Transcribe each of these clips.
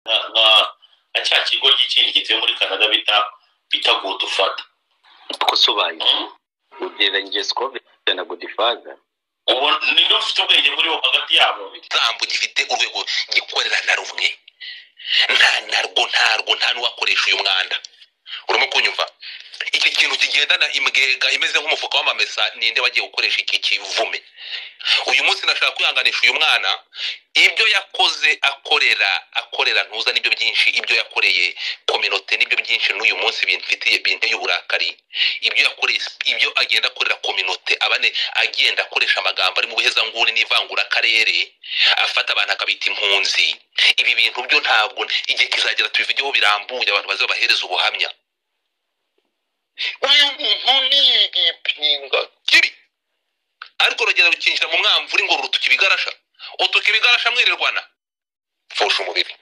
nka cya kigo cy'ikindi gituye muri canada bita bita godufada uko usobanuye ugeragezwa na godifaza ubu niba ufite ubwenge muri bo hagati yabo ikirango gifite urwego gikorera na rumwe nta narwo ntarwo nta n'uwakoresha uyu mwanda urimo kunyumva iki kintu kigendana imbwega imeze nk'umufuka w'amamesa ninde wagiye gukoresha iki kivume uyu munsi nashaka kwihanganisha uyu mwana ibyo yakoze akorera akorera ntuza nibyo byinshi ibyo yakoreye kominote nibyo byinshi n'uyu munsi bimfitiye binteye uburakari ibyo yakoreye ibyo agenda akorera kominote abane agenda akoresha amagambo ari mu buhezanguni n'ivangurakarere afata abantu akabita impunzi ibi bintu byo ntabwo igihe kizagera tubivugeho birambuye abantu bazabahereza ubuhamya uyu muntu ni igipinga kibi ariko uragenda rukinjira mu mwamvura ngo rutuka ibigarasha utuka ibigarasha mwirirwana pfusha umubiri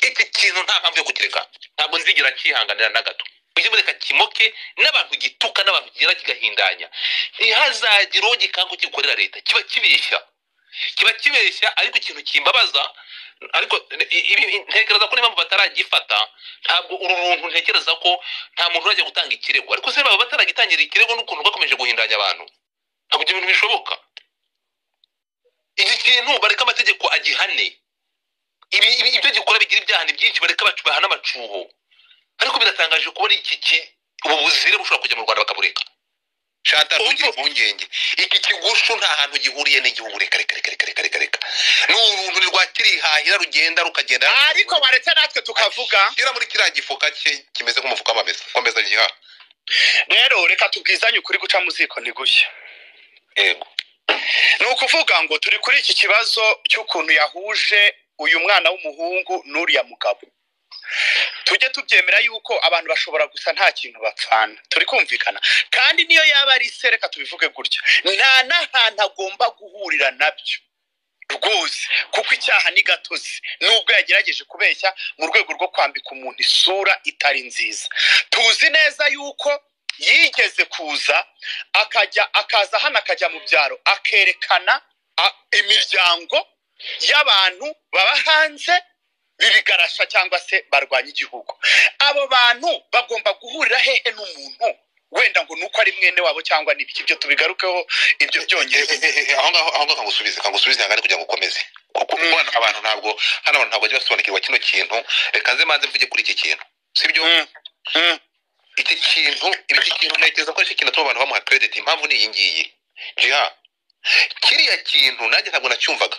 iki kintu nta mpamvu yo kukireka ntabwo nzigira cyihanganira na gato ujye mureka kimoke n'abantu gituka n'abantu kigera kigahindanya ntihazagire uwo gikangu gikorera leta kiba kibeshya kiba kibeshya ariko ikintu kimbabaza ariko i- ibi- ntekereza ko n'impamvu bataragifata ntabwo uru runtu ntekereza ko nta muntu urajya gutanga ikirego ariko se baba bataragitangira ikirego n'ukuntu bakomeje guhindanya abantu ntabwo ibyo bintu bishoboka iki kintu bareka amategeko agihane ibi- ibi- ibyo gikora bigira ibyahane byinshi bareka bacu bahana amacuho ariko biratangaje kubona iki ki ubu buzire bushobora kujya mu rwanda bakabureka shantara Umva. ntugire impungenge iki kigushu nta hantu gihuriye n'igihugu reka reka reka reka reka reka reka ni uruntu ni rwa kirihahira rugenda rukagenda ariko baretse natwe tukavuga shyira muri kiriya gifuka cye kimeze nk'umufuka w'amamesa komeza giha rero reka tubwizanye ukuri guca mu ziko ntigushye yego ni ukuvuga ngo turi kuri iki kibazo cy'ukuntu yahuje uyu mwana w'umuhungu n'uriya mugabo tujye tubyemera yuko abantu bashobora gusa nta kintu bapfana turi kumvikana kandi niyo yaba ari se reka tubivuge gutya nta n'ahantu agomba guhurira nabyo rwose kuko icyaha ni gatozi nubwo yagerageje kubeshya mu rwego rwo kwambika umuntu isura itari nziza tuzi neza yuko yigeze kuza akajya akaza hano akajya mu byaro akerekana a- imiryango y'abantu baba hanze bibigarasha cyangwa se barwanya igihugu abo bantu bagomba guhurira hehe n'umuntu wenda ngo nuko ari mwene wabo cyangwa n'ibiki ibyo tubigarukeho ibyo byongeye aho ngaho aho ngaho kagusubize kagusubize ihangane kugira ngo ukomeze kuko hano abantu ntabwo hano abantu ntabwo bajya basobanukirwa kino kintu reka nze manze mvuge kuri iki kintu sibyo Mm, mm. iki kintu iki kintu ntekereza ko ari cyo kintu atuma abantu bamuha credit impamvu ni iyi ngiyi jiha kiriya kintu nanjye ntabwo nacyumvaga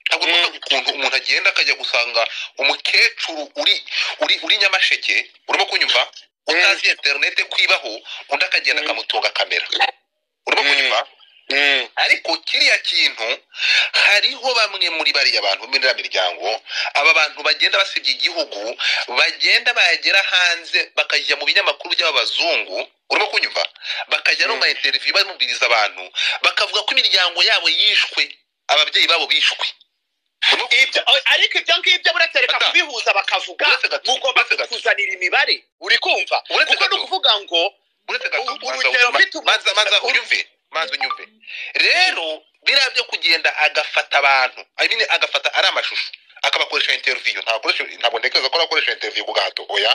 ntabwo Mm. numvaga ukuntu umuntu agenda akajya gusanga umukecuru uri uri uri nyamasheke urimo kunyumva utazi interinete kwibaho undi akagenda akamutunga kamera urimo Mm. kunyumva Mm, ariko kiriya kintu hariho bamwe muri bariya bantu muri iriya miryango aba bantu bagenda basebya igihugu bagenda bagera hanze bakajya mu binyamakuru by'abazungu urimo kunyumva bakajya no mu mainteriviyu bamubwiriza abantu bakavuga ko imiryango yabo yishwe ababyeyi babo bishwe Urimo kunyumva? ibyo- o- ariko ibyo ngibyo buretse reka Ata. kubihuza bakavuga Uretse gato, mugomba uretse gato. kuzanira imibare uri kumva Uretse kuko ni gato. ukuvuga ngo uretse gato Ubu- manza urugero mfite ubu- manza- manza unyumve manza unyumve rero biriya byo kugenda agafata abantu I mean, agafata ari amashusho akabakoresha interview ntabwo akoresha- ntabwo ntekereza ko arakoresha interview ku gahato oya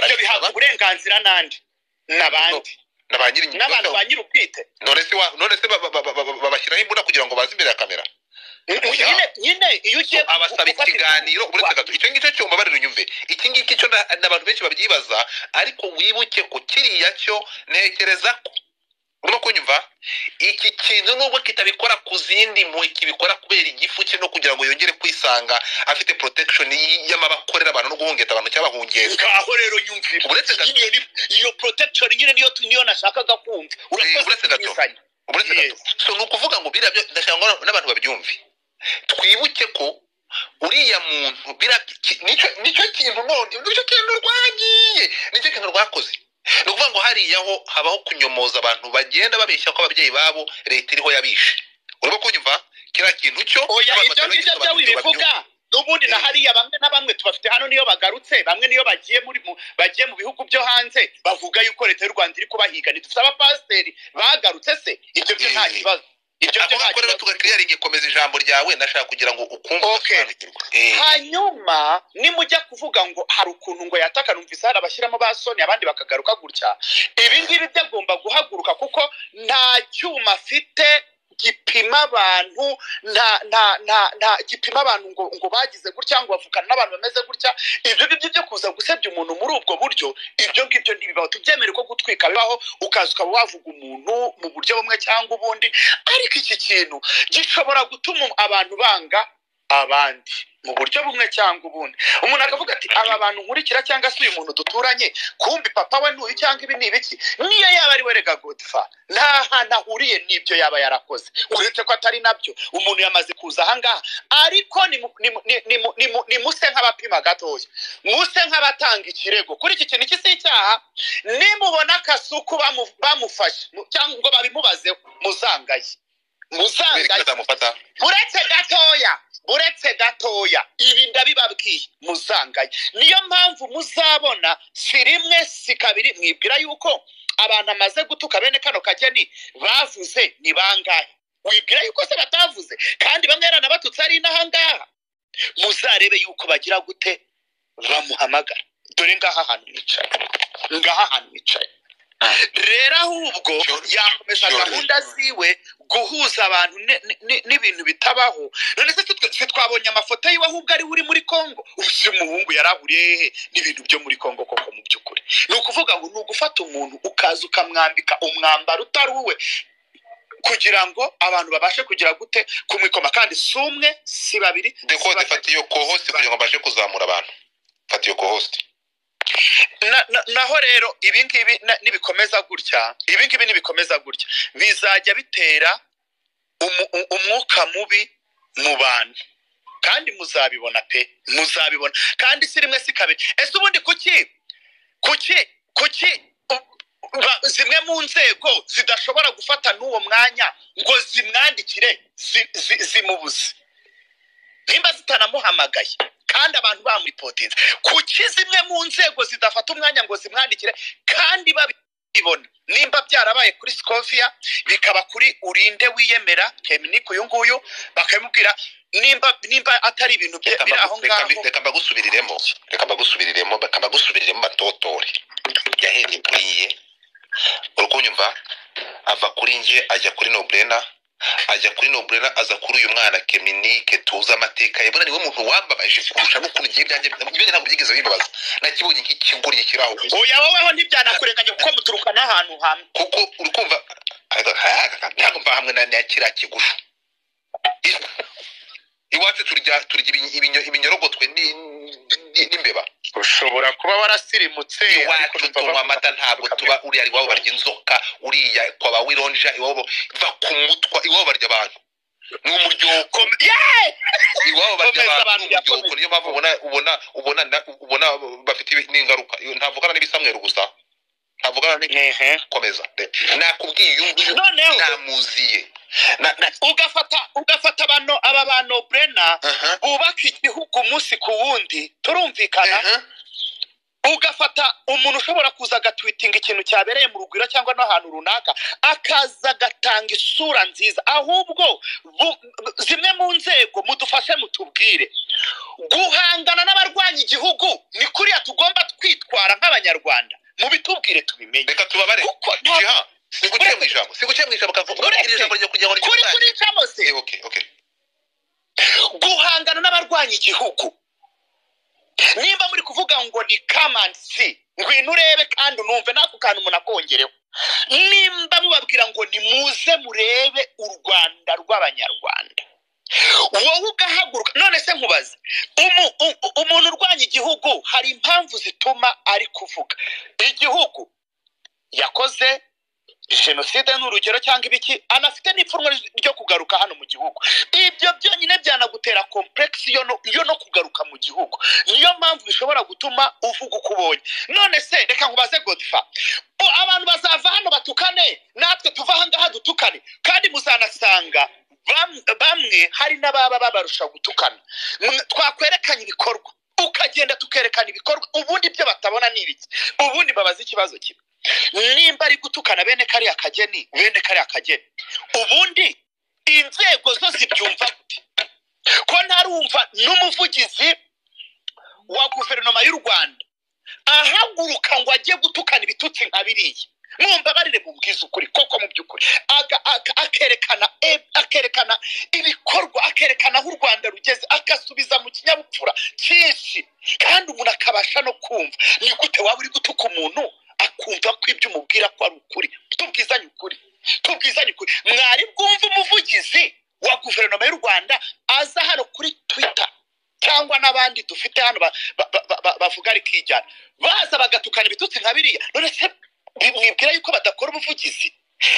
ibyo bihabwa uburenganzira n'andi n'abandi na ba nyiri n'abantu ba nyiri ubwite none se wa- none se ba- ba- ba- ba- ba- babashyiraho imbunda kugira ngo baze imbere ya kamera Oya. nyine nyine iyo ugiye abasaba gufata ikiganiro ikiganiro- uretse gato icyo ngicyo cyumbabarira unyumve iki ngiki cyo na- n'abantu benshi babyibaza ariko wibuke ko kiriya cyo ntekereza ko urimo kunyumva iki kintu nubwo kitabikora ku zindi mpuhwe kibikora kubera igifu cye no kugira ngo yongere kwisanga afite protection y- y'amabakorera abantu no guhungeta abantu cyangwa bahungeza ngaho rero nyumvira Uretse gato. Iyo- iyo- iyo protection nyine niyo tu- niyo nashakaga kumva Eh, uretse gato. turizanye. uretse gato so ni ukuvuga ngo biriya byo ndashaka ngo n'abantu babyumve twibuke ko uriya muntu biriya ki- nicyo nicyo kintu none nicyo kintu rwagiye nicyo kintu rwakoze ni ukuvuga ngo hariya ho habaho kunyomoza abantu bagenda babeshya ko ababyeyi babo leta iriho yabishe urimo kunyumva kiriya kintu cyo oya abantu ibyo batari ngibyo byo bagisobanukirwa wibivuga n'ubundi na Eh. hariya bamwe na bamwe tubafite hano niyo bagarutse bamwe niyo bagiye muri mu- bagiye mu bihugu byo hanze bavuga yuko leta y'u rwanda iri kubahiga ntidufite abapasiteri bagarutse se ibyo byo nta Eh. kibazo ibyo byo nta avuga ko rero kibazo tugakiriyaringi komeza ijambo ryawe ndashaka kugira ngo ukumve Okay. usobanukirwe Eh, hanyuma nimujya kuvuga ngo hari ukuntu ngo yataka numvise hari abashyiramo ba soni abandi bakagaruka gutya ibi ngibi byagomba guhaguruka kuko nta cyuma afite gipima abantu nta nta nta nta gipima abantu ngo ngo bagize gutya ngo bavukana n'abantu bameze gutya ibyo ngibyo byo kuza gusebya umuntu muri ubwo buryo ibyo ngibyo ntibibaho tubyemere ko gutwika bibaho ukaza ukaba wavuga umuntu mu buryo bumwe cyangwa ubundi ariko iki kintu gishobora gutuma abantu banga abandi mu buryo bumwe cyangwa ubundi umuntu akavuga ati aba bantu nkurikira cyangwa se uyu muntu duturanye kumbi papa we ntuyu cyangwa ibi ni ibiki niyo yaba ari we rega godfa nta hantu ahuriye n'ibyo yaba yarakoze uretse ko atari nabyo umuntu yamaze kuza ahangaha ariko nimu- nimu- ni- nimu- nimu- nimuse nk'abapima gatoya muse nk'abatanga ikirego kuri iki kintu iki si icyaha nimubona akasuku bamu- bamufashe mu- cyangwa ngo babimubazeho muzangaye Amerika muzangaye izamufata uretse gatoya uretse gatoya ibi ndabibabwiye muzangaye niyo mpamvu muzabona si rimwe si kabiri mwibwira yuko abantu amaze gutuka bene kano kageni bavuze ni bangahe wibwira yuko se batavuze kandi bamwe yaranabatutse ari n'ahangaha muzarebe yuko bagira gute bamuhamagara dore ngaha hantu nicaye ngaha hantu nicaye rero ahubwo yakomeza Sure. gahunda ziwe guhuza abantu ne- ne- ne- n'ibintu bitabaho none se twe- twe twabonye amafoto yiwe ahubwo ari we uri muri kongo uyu muhungu yarahuriye hehe n'ibintu byo muri kongo koko mu by'ukuri ni ukuvuga ngo ni ugufata umuntu ukaza ukamwambika umwambaro utari uwe kugira ngo abantu babashe kugira gute kumwikoma kandi si umwe si babiri si dekode batatu. fata iyo kohosite kugira ngo mbashe kuzamura abantu fata iyo kohosite na, na, naho rero ibi ngibi na- nibikomeza gutya ibi ngibi nibikomeza gutya bizajya bitera umu, u- umwuka mubi mu bantu kandi muzabibona pe muzabibona kandi si rimwe si kabiri ese ubundi kuki kuki kuki u- ba- zimwe mu nzego zidashobora gufata n'uwo mwanya ngo zimwandikire zi- zi- zimubuze nimba zitanamuhamagaye kandi abantu bamuipotinze kuki zimwe mu nzego zidafata umwanya ngo zimwandikire kandi babibona nimba byarabaye kuri scovia bikaba kuri urinde wiyemera keminiku uyu nguyu bakabimubwira nimba nimba atari ibintu bye biri aho ngaho reka mbagusubiriremo reka mbagusubiriremo reka mbagusubiriremo batotore yahereye kuri ye uri kunyumva ava kuri njye ajya kuri noburena ajya kuri noburena aza kuri uyu mwana keminike tuzi amateka ye buriya niwe muntu wambabaje kurusha n'ukuntu igihe ibyanjye ibyanjye ntabwo byigeze bibabaza nakibonye nk'ikigoryi kiri aho gusa oya woweho ntibyanakurenganya kuko muturuka n'ahantu hamwe kuko uri kumva ntabwo mva hamwe na na kiriya kigusha I- iwacu turya turya ibinyo- ibinyo- ibinyarogotwe ni- ni- n'imbeba ushobora kuba warasirimutse ariko iwacu numva tunywa bavuga- amata ntabwo tuba uriya iwabo barya inzoka uriya kwa ba wironja iwabo va ku mutwa iwabo barya abantu ni umuryoko iwabo barya Komeza abantu abantu, ni umuryoko komeza. niyo mpamvu ubona ubona ubona na- ubona bafite n'ingaruka Iyo- ntavugana n'ibisamweru gusa ntavugana n'i- Ehe. komeza De- nakubwiye uyu nguyu noneho namuziye Na- na- ugafata ugafata bano aba ba noburena aha bubaka igihugu umunsi ku wundi turumvikana aha ugafata umuntu ushobora kuza agatwitinga ikintu cyabereye mu rugwiro cyangwa n'ahantu runaka akaza agatanga isura nziza ahubwo bu- zimwe mu nzego mudufashe mutubwire guhangana n'abarwanya igihugu ni kuriya tugomba twitwara nk'abanyarwanda mubitubwire tubimenye reka tubabare kuko nta jiha siguciye mu ijambo siguciye mu ijambo kavuga Uretse- iri jambo ryo kugira ngo kuri kuri ryumwane. ijambo se Eh, okay okay guhangana n'abarwanya igihugu nimba muri kuvuga ngo ni kamansi ngwino urebe kandi unumve n'ako kantu umuntu akongereho nimba mubabwira ngo nimuze murebe u rwanda rw'abanyarwanda wowe ugahaguruka none se nkubaze umu, u- u- umuntu urwanya igihugu hari impamvu zituma ari kuvuga igihugu yakoze jenoside ni urugero cyangwa ibiki anafite n'ipfunwe ryo kugaruka hano mu gihugu ibyo byonyine byanagutera komplekisi yo no, yo no kugaruka mu gihugu niyo mpamvu bishobora gutuma uvuga uko ubonye none se reka nkubaze godfa O, abantu bazava hano batukane natwe tuva ahangaha dutukane kandi muzanasanga bam- bamwe hari n'ababa babarusha gutukana Mwe- twakwerekanye ibikorwa ukagenda tukerekana ibikorwa ubundi ibyo batabona ni ibiki ubundi babaza ikibazo kimwe nimba ari gutukana bene kariya kageni bene kariya kageni ubundi inzego zo zibyumva gute ko ntarumva n'umuvugizi wa guverinoma y'u rwanda ahaguruka ngo ajye gutukana ibitutsi nka biriya mwumbabarire mu ukuri koko mu by'ukuri Aga- aga- akerekana e- akerekana ibikorwa akerekana aho u rwanda rugeze agasubiza mu kinyabupfura cyinshi kandi umuntu akabasha no kumva ni gute waba uri gutuka umuntu akumva ko ibyo umubwira ko ari ukuri tubwizanye ukuri tubwizanye ukuri mwari bwumva umuvugizi wa guverinoma y'u rwanda aza hano kuri twita cyangwa n'abandi dufite hano ba- ba- ba- ba- bavuga rikijyana baza bagatukana ibitutsi nka biriya none se mwibwira yuko badakora ubuvugizi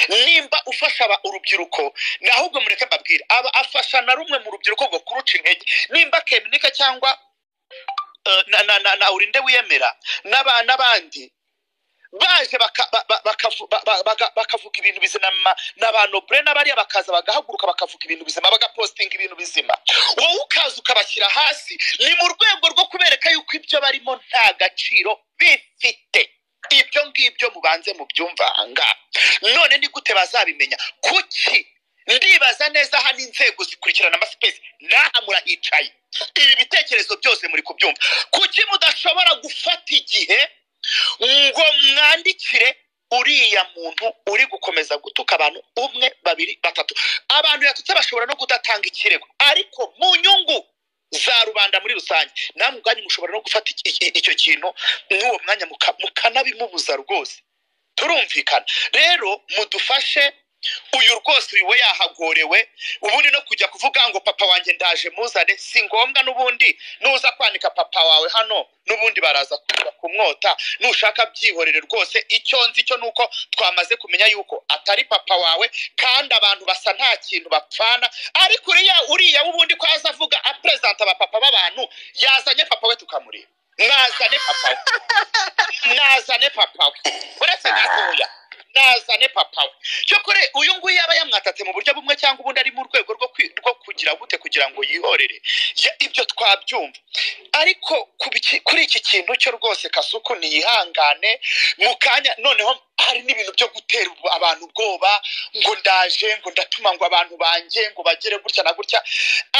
nimba ufasha aba- urubyiruko ni ahubwo mureke mbabwire aba afasha na rumwe mu rubyiruko ngo kuruca intege nimba keminika cyangwa eh, na, na, na, na urinde wiyemera n'aba- n'abandi baje baka- ba- ba- bakavu- ba- ba- baga- bakavuga ibintu bizima ma- na ba nobure n'abariya bakaza bagahaguruka bakavuga ibintu bizima bagapostinga ibintu bizima wowe ukaza ukabashyira hasi ni mu rwego rwo kubereka yuko ibyo barimo nta gaciro bifite ibyo ngibyo mubanze mubyumva ahangaha none ni gute bazabimenya kuki ndibaza neza hano inzego zikurikirana amasipesi n'aha murahicaye ibi bitekerezo byose muri kubyumva kuki mudashobora gufata igihe ngo mwandikire uriya muntu uri gukomeza gutuka abantu umwe babiri batatu abantu yatutse bashobora no kudatanga ikirego ariko mu nyungu za rubanda muri rusange namwe ubwanyu mushobora no gufata iki- iki- icyo kintu n'uwo mwanya muka- mukanabimubuza rwose turumvikana rero mudufashe uyu rwose uyu we yahagorewe ubundi no kujya kuvuga ngo papa wanjye ndaje muzane si ngombwa n'ubundi nuza kwanika papa wawe hano n'ubundi baraza kuza kumwota nushaka byihorere rwose icyo nzi cyo ni uko twamaze kumenya yuko atari papa wawe kandi abantu basa nta kintu bapfana ariko uriya uriya w'ubundi ko aza avuga aperezanta abapapa b'abantu yazanye papa we tukamureba nazane papa we nazane papa we uretse gatoya nazane papa we cyokore uyu nguyu yaba yamwatatse mu buryo bumwe cyangwa ubundi ari mu rwego rwo kwi- rwo kugira gute kugira ngo yihorere Ya- ibyo twabyumva ariko ku biki- kuri iki kintu cyo rwose kasuku niyihangane mu kanya noneho hari n'ibintu byo gutera ubu- abantu ubwoba ngo ndaje ngo ndatuma ngo abantu banjye ngo bagere gutya na gutya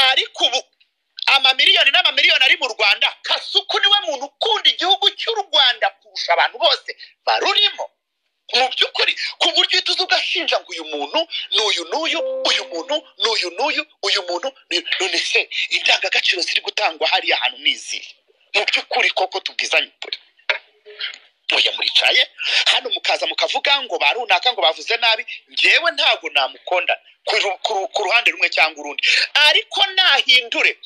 ariko ubu amamiliyoni n'amamiliyoni ari mu rwanda kasuku niwe muntu ukunda igihugu cy'u rwanda kurusha abantu bose barurimo mu by'ukuri ku buryo uhita uza ugashinja ngo uyu muntu ni uyu n'uyu uyu muntu ni uyu n'uyu uyu muntu ni uyu none se indangagaciro ziri gutangwa hariya hantu ni izihe mu by'ukuri koko tubwizanye ukuri muya muricaye hano mukaza mukavuga ngo ba runaka ngo bavuze nabi ngewe ntabwo namukonda ku ru- ku ru- ku ruhande rumwe cyangwa urundi ariko nahindure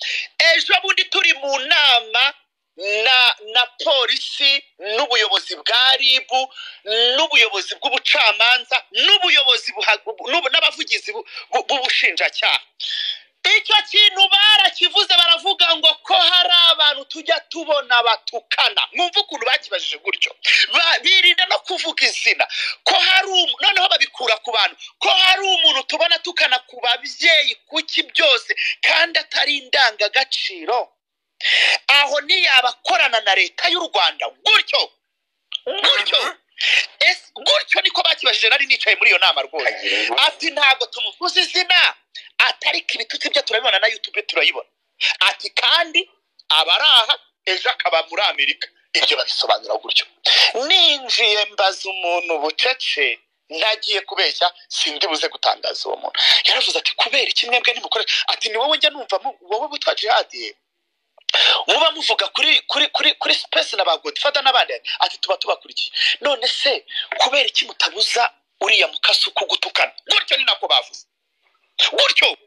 ejo bundi turi mu nama na na polisi n'ubuyobozi bwa ribu n'ubuyobozi bw'ubucamanza n'ubuyobozi buha- bu- n'ubu- n'abavugizi bu- bu- b'ubushinjacyaha icyo kintu barakivuze baravuga ngo ko hari abantu tujya tubona batukana mwumva ukuntu bakibajije gutyo Ba- birinda no kuvuga izina ko hari umu- noneho babikura ku bantu ko hari umuntu tubona tukana ku babyeyi kuki byose kandi atari indangagaciro aho ntiyabakorana na leta y'u rwanda gutyo gutyo ese gutyo niko bakibajije nari nicaye muri iyo nama rwose ati ntabwo tumuvuze izina atariko ibitutsi bye turabibona na yutube turayibona ati kandi aba ari aha ejo akaba muri amerika ibyo babisobanura gutyo ninjiye mbaza umuntu bucece ntagiye kubeshya sindi buze gutangaza uwo muntu yaravuze ati kubera iki mwebwe nimukore ati ni wowe njya numva mu- wowe witwa jihadi muba muvuga kuri kuri kuri kuri sipesi na ba godifada n'abandi ati tuba tubakurikiye none se kubera iki mutabuza uriya mukasuku gutukana gutyo ni nako bavuze gutyo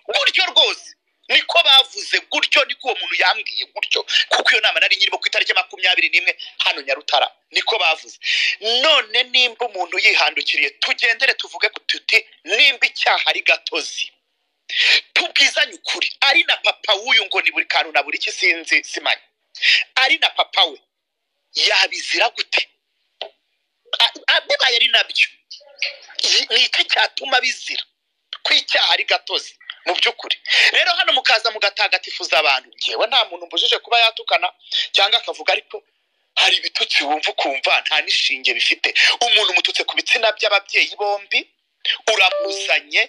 gutyo rwose niko bavuze gutyo niko uwo muntu yambwiye gutyo kuko iyo nama nari nyirimo ku itariki makumyabiri n'imwe hano nyarutara niko bavuze none nimba umuntu yihandukiriye tugendere tuvuge ku tuti nimba icyaha ari gatozi tubwizanye ukuri ari na papa w'uyu ngo ni buri kantu na buri iki sinzi simanye ari na papa we yabizira gute A- a- bibaye ari nabyo Yi- ni iki cyatuma bizira ko icyaha ari gatozi mu by'ukuri rero hano mukaza mugatagatifuza abantu ngewe nta muntu mbujije kuba yatukana cyangwa akavuga ariko hari ibitutsi wumva ukumva nta n'ishinge bifite umuntu umututse ku bitsina by'ababyeyi bombi uramuzanye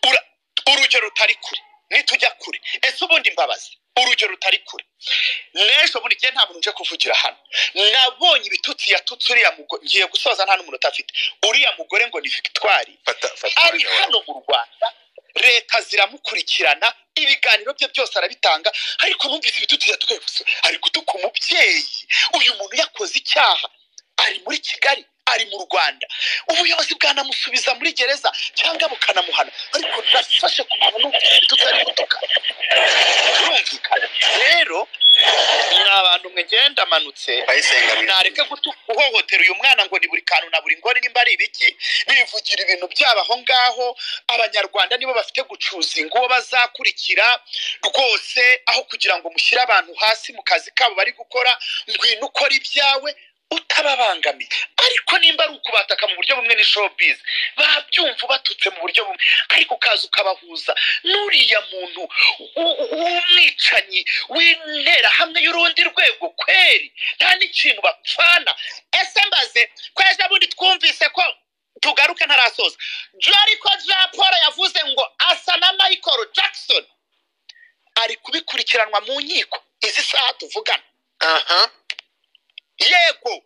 ura- urugero rutari kure nitujya kure ese ubundi mbabazi urugero rutari kure n'ejo buri gihe nta muntu uje kuvugira hano nabonye ibitutsi yatutse uriya mugore ngiye gusoza nta n'umuntu utafite uriya mugore ngo ni victoire fata fata ari umwanya wawe. hano mu rwanda leta ziramukurikirana ibiganiro bye byose arabitanga ariko numvise ibitutsi yatukaye gusa ari gutuka umubyeyi uyu muntu yakoze icyaha ari muri kigali ari mu rwanda ubuyobozi bwanamusubiza muri gereza cyangwa bukanamuhana ariko nafashe ku muntu numvise ibitutsi ari gutuka birumvikana rero ni abantu mwe ngenda amanutse Bayisenga bizi. nareke gutu- guhohotera uyu mwana ngo ni buri kantu na buri ngore nimba ari ibiki bivugira ibintu byabo aho ngaho abanyarwanda nibo bafite gucuzinga uwo bazakurikira rwose aho kugira ngo mushyire abantu hasi mu kazi kabo bari gukora ngwino ukora ibyawe utababangamiye ariko nimba ari ukubataka mu buryo bumwe ni showbiz babyumva ubatutse mu buryo bumwe ariko ukaza ukabahuza n'uriya muntu u- u- w'umwicanyi w'interahamwe y'urundi rwego kweri nta n'ikintu bapfana ese mbaze ko ejo bundi twumvise ko tugaruke ntarasoza joriko ja paul yavuze ngo asa na michael jackson ari kubikurikiranwa mu nkiko izi saha tuvugana aha yego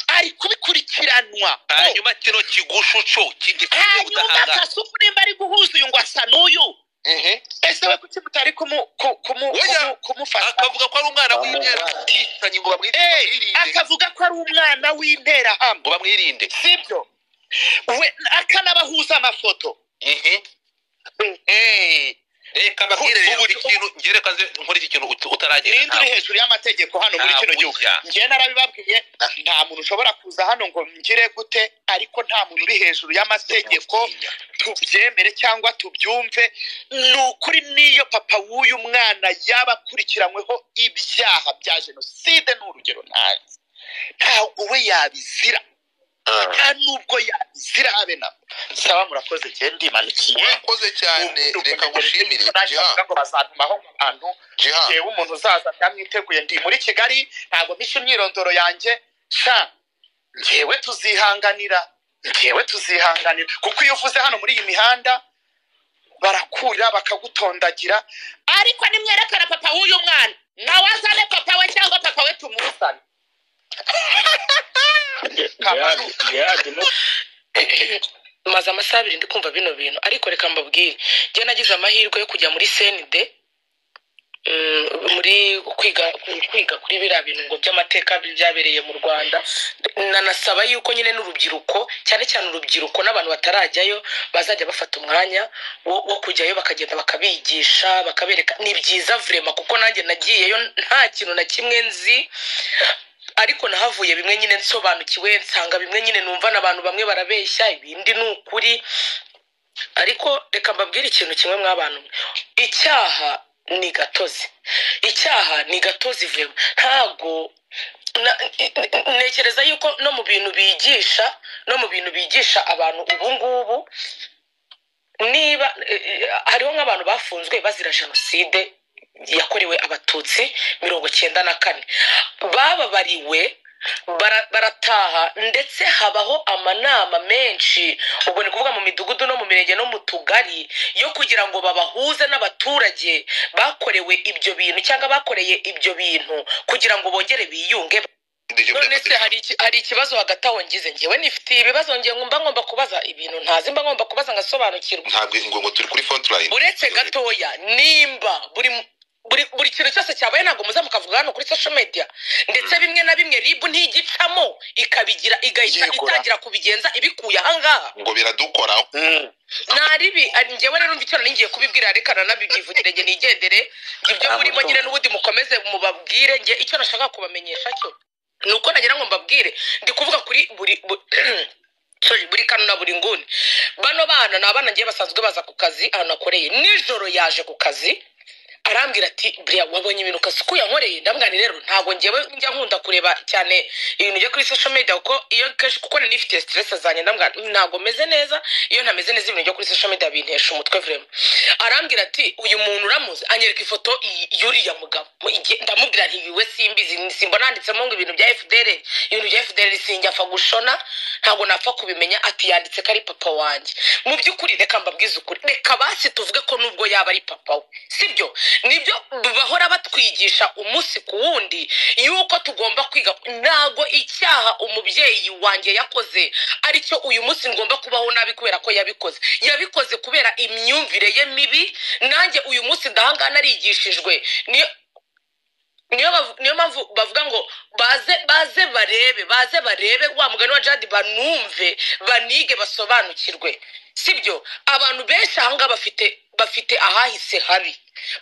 ari kubikurikiranwa hanyuma kino kigushu cyo kigipfuye hanyuma udahangara kasuku nimba ari guhuza uyu ngo asa n'uyu ehe ese we kuki mutari kumu- ku- kumu- Oya. kumu- kumufasha akavuga ko ari umwana w'interahamwe ngo bamwite- Eh, bamwirinde akavuga ko ari umwana w'interahamwe ngo bamwirinde sibyo we akanabahuza amafoto Mhm. Eh, reka bakirere bakirere ubu- ikintu ngerekaze nkora iki kintu ut- utaragenda ninde uri hejuru y'amategeko hano muri Nta kino gihugu burya. njye narabibabwiye nta muntu ushobora kuza hano ngo ngire gute ariko nta muntu uri hejuru y'amategeko tubyemere cyangwa tubyumve ni ukuri n'iyo papa w'uyu mwana yaba akurikiranyweho ibyaha bya jenoside ni urugero ntazi ntabwo we yabizira nta n'ubwo yabizira habe na saba murakoze njye ndimanukiye urakoze cyane reka gushimire Nashakaga jiha ngo bazantumaho abantu jiha yewe umuntu uzaza byamwiteguye ndi muri kigali ntabwo mpishe imyirondoro yanjye sha ngewe tuzihanganira ngewe tuzihanganira kuko iyo uvuze hano muri iyi mihanda barakurira bakagutondagira ariko nimwerekana papa w'uyu mwana nawe azane papa we cyangwa papa we tumuzane Kamanu, maze amasaha abiri ndi kumva bino bintu ariko reka mbabwire njye nagize amahirwe yo kujya muri senide mm, muri kwiga kwiga kuri biriya bintu ngo by'amateka byabereye mu rwanda nanasaba yuko nyine n'urubyiruko cyane cyane urubyiruko n'abantu batarajyayo bazajya bafata umwanya wo, wo kujyayo bakagenda bakabigisha bakabereka ni byiza vrema kuko nanjye nagiyeyo nta kintu na kimwe nzi ariko nahavuye bimwe nyine nsobanukiwe nsanga bimwe nyine numva n'abantu bamwe barabeshya ibindi ni ukuri ariko reka mbabwire ikintu kimwe mw'abantu mwe icyaha ni gatozi icyaha ni gatozi vema ntago na- ntekereza yuko no mu bintu bigisha no mu bintu bigisha abantu ubu ngubu niba eh, eh, hariho nk'abantu bafunzwe bazira jenoside yakorewe abatutsi mirongo cyenda na kane bababariwe bara- barataha ndetse habaho amanama menshi ubwo ni kuvuga mu midugudu no mu mirenge no mu tugari yo kugira ngo babahuze n'abaturage bakorewe ibyo bintu cyangwa bakoreye ibyo bintu kugira ngo bongere biyunge none se hari iki- hari ikibazo hagati aho ngize ngewe nifitiye ibibazo ngiye ngomba ngomba kubaza ibintu ntazi mba ngomba kubaza ngasobanukirwa ntabwo ngo ngo turi kuri frontline uretse gatoya nimba buri buri buri kintu cyose cyabaye ntabwo muza mukavuga hano kuri social media ndetse bimwe na bimwe ribu ntiyigicamo ikabigira igahita Yegura. itangira kubigenza ibikuye ahangaha ngo biradukoraho mm, naribi ari- njyewe rero mvitero ningiye kubibwira reka nanabyivugire njye nigendere ibyo murimo nyine n'ubundi mukomeze mubabwire njye icyo nashaka kubamenyesha cyo ni uko nagira ngo mbabwire ndi kuvuga kuri buri bu- sorry, buri kano na buri nguni bano bana ni abana ngiye basanzwe baza ku kazi ahantu nakoreye nijoro yaje ku kazi arambwira ati buriya wabonye ibintu kasuku yankoreye ndamwani rero ntabwo ngewe njya nkunda kureba cyane ibintu byo kuri social media kuko iyo kenshi kuko nari nifitiye stress zanjye ndamwani ntabwo meze neza iyo ntameze neza ibintu byo kuri social media bintesha umutwe vrema arambwira ati uyu muntu uramuzi anyereka ifoto y- y'uriya mugabo Mu- igihe- ndamubwira nti iwe simbizi simbona handitsemo ngo ibintu bya fdr ibintu bya fdr sinjya apfa gushona ntabwo napfa kubimenya ati yanditse ko ari papa wanjye mu by'ukuri reka mbabwize ukuri reka basi tuvuge ko nubwo yaba ari papa we sibyo nibyo bahora batwigisha umunsi ku wundi yuko tugomba kwiga ntabwo icyaha umubyeyi wanjye yakoze ari cyo uyu munsi ngomba kubaho nabi kubera ko yabikoze yabikoze kubera imyumvire ye mibi nanjye uyu munsi ndahanga narigishijwe niyo niyo bavu- niyo mpamvu bavuga ngo baze baze barebe baze barebe wa mugani wa jadi banumve banige basobanukirwe sibyo abantu benshi ahangaha bafite bafite ahahise habi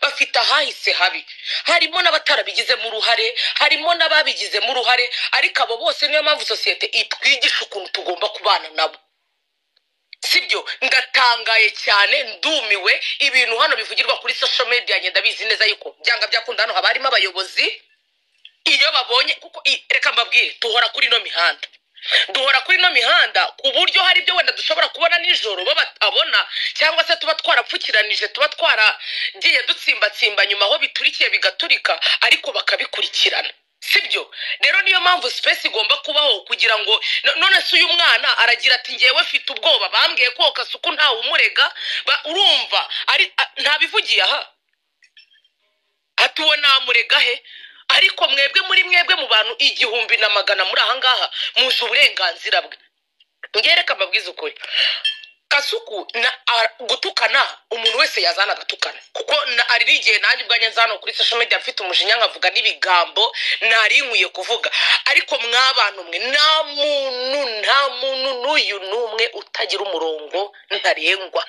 bafite ahahise habi harimo n'abatarabigizemo uruhare harimo n'ababigizemo uruhare ariko abo bose niyo mpamvu sosiyete itwigisha ukuntu tugomba kubana nabo sibyo ndatangaye cyane ndumiwe ibintu hano bivugirwa kuri social media njye ndabizi neza yuko byanga byakunda hano haba harimo abayobozi iyo babonye kuko i- reka mbabwire duhora kuri ino mihanda duhora kuri ino mihanda ku buryo hari ibyo wenda dushobora kubona nijoro bo batabona cyangwa se tuba twarapfukiranije tuba twaragiye dutsimbatsimba nyuma aho biturikiye bigaturika ariko bakabikurikirana sibyo rero niyo mpamvu sipesi igomba kubaho kugira ngo no- none se uyu mwana aragira ati ngewe mfite ubwoba bambwiye koka suku ntawe umurega ba- urumva ari a- ntabivugiye aha ati uwo namurega he ariko mwebwe muri mwebwe mu bantu igihumbi na magana muri ahangaha muzi uburenganzira bwe ngereka mbabwize ukuri kasuku na a- gutukana umuntu wese yazana agatukana kuko na- hari n'igihe nanjye ubwanjye nza hano kuri social media mfite umujinya nkavuga n'ibigambo nari nkwiye kuvuga ariko mw'abantu mwe nta muntu nta muntu n'uyu n'umwe utagira umurongo ntarengwa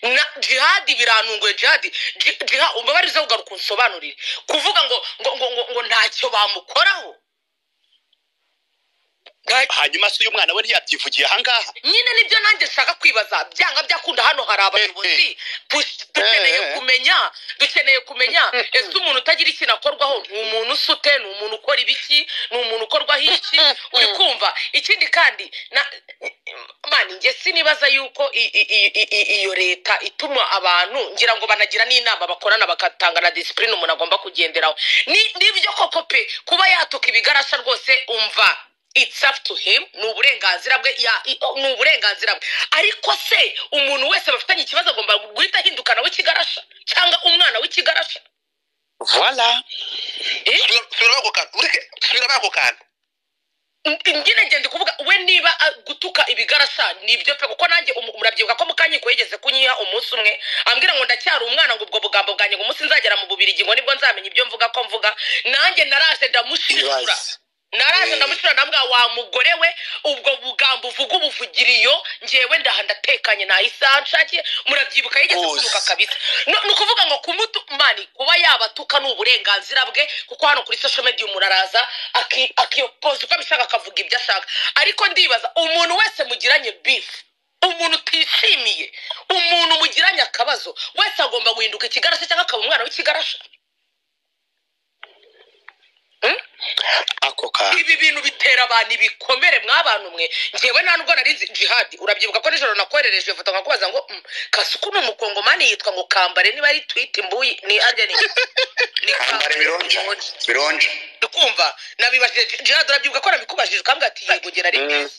na jihadi biranunguye jihadi ji- jiha umubarizo kugaruka unsobanurire kuvuga ngo ngo ngo ngo, ngo ntacyo bamukoraho Nta- hanyuma se uyu mwana we ntiyabyivugiye ahangaha nyine nibyo nanjye nshaka kwibaza byanga byakunda hano hari abayobozi Du- dukeneye kumenya dukeneye kumenya ese umuntu utagira ikintu akorwaho ni umuntu usute ni umuntu ukora ibiki ni umuntu ukorwaho iki uri kumva ikindi kandi na- mani njye sinibaza yuko i- i- i- i- i- iyo leta ituma abantu ngira ngo banagira n'inama bakorana bagatanga na disipurine umuntu agomba kugenderaho Ni- nibyo koko pe kuba yatuka ibigarasha rwose umva it's up to him ni uburenganzira bwe ya i- o- ni uburenganzira bwe ariko se umuntu wese bafitanye ikibazo agomba guhita ahindukana w'ikigarasha cyangwa umwana w'ikigarasha voila subiramo ako kantu ureke subiramo ako kantu N- nyine ngenda kuvuga we niba ah, gutuka ibigarasha nibyo pe kuko nanjye umu- murabyibuka ko mukanyiko yigeze kunyiha umunsi umwe ambwira ngo ndacyari umwana ngo ubwo bugambo bwanjye ngo umunsi nzagera mu bubirigi ngo nibwo nzamenya ibyo mvuga ko mvuga nanjye naraje ndamushishura naraje ndamushura ndambwira wa mugore we ubwo bugambo uvuga ubuvugiriyo ngewe ndaha ndatekanye nta isaha nshakiye murabyibuka yigeze Rwose. kunuka kabisa No- ni ukuvuga ngo kumutu mani kuba yabatuka ni uburenganzira bwe kuko hano kuri social media umuntu araza aki- akiyopoza uko abishaka akavuga ibyo ashaka ariko ndibaza umuntu wese mugiranye bifu umuntu utishimiye umuntu mugiranye akabazo wese agomba guhinduka ikigarasha cyangwa akaba umwana w'ikigarasha ako kantu ibi bintu bitera abantu ibikomere mwabantu mwe ngewe nta nubwo nari nzi jihadi urabyibuka ko nijoro nakoherereje foto nkakubaza ngo "Mm, kasuku ni umukongomani yitwa ngo kambare niba ari twite imbuyi ni arya ni ni kambare bironja bironja kumva nabibajije Ji- jihadi urabyibuka ko nabikubajije ukambwira ati yego gera ari mwiza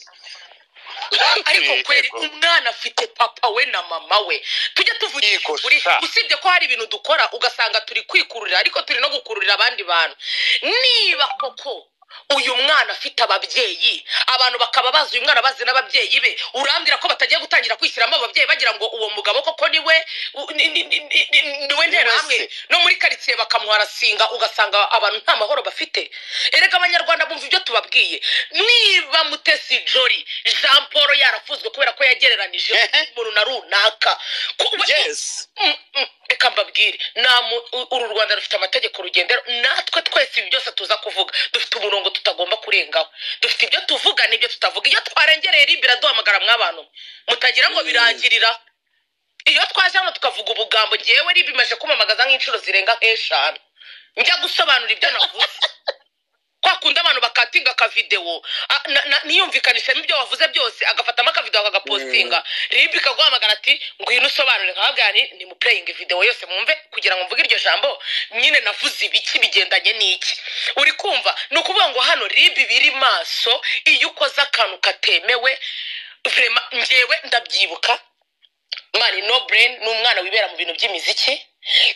ariko kweri umwana afite papa we na mama we tujye tuvugisha Yego, ukuri sa. usibye ko hari ibintu dukora ugasanga turi kwikururira ariko turi no gukururira abandi bantu niba koko uyu mwana afite ababyeyi abantu bakaba bazi uyu mwana bazi n'ababyeyi be urambwira ko batagiye gutangira kwishyiramo ababyeyi bagira ngo uwo mugabo koko niwe u- ni- ni- ni- ni- ni- niwe nterahamwe no muri karitsiye bakamuharasinga ugasanga abantu nta mahoro bafite erega abanyarwanda bumva ibyo tubabwiye niba mutesi jori jean paul yarafuzwe kubera ko yagereranije umuntu na runaka Ku- we- yes Mm, mm, reka mbabwire Namu- u- uru rwanda rufite amategeko rugendera natwe twese ibi byose tuza kuvuga dufite umurongo tutagomba kurengaho dufite ibyo tuvuga n'ibyo tutavuga iyo twarengereye ribi iraduhamagara mw'abantu mutagira ngo birangirira iyo twaje hano tukavuga ubugambo ngewe ribi imaze kumamagaza nk'inshuro zirenga nk'eshanu njya gusobanura ibyo navuze kwa kundi abantu baka agatinga akavidewo a- na- na- ntiyumvikanishemo ibyo wavuze byose agafatamo akavidewo akagapostinga ribu ikaguhamagara ati ngwino usobanure nkababwira nti ni mupureyingi videwo yose mwumve kugira ngo mvuge iryo jambo nyine navuze ibiki bigendanye n'iki uri kumva ni ukuvuga ngo hano ribu biri maso iyo ukoze akantu katemewe vrema njyewe ndabyibuka mani no brain ni umwana wibera mu bintu by'imiziki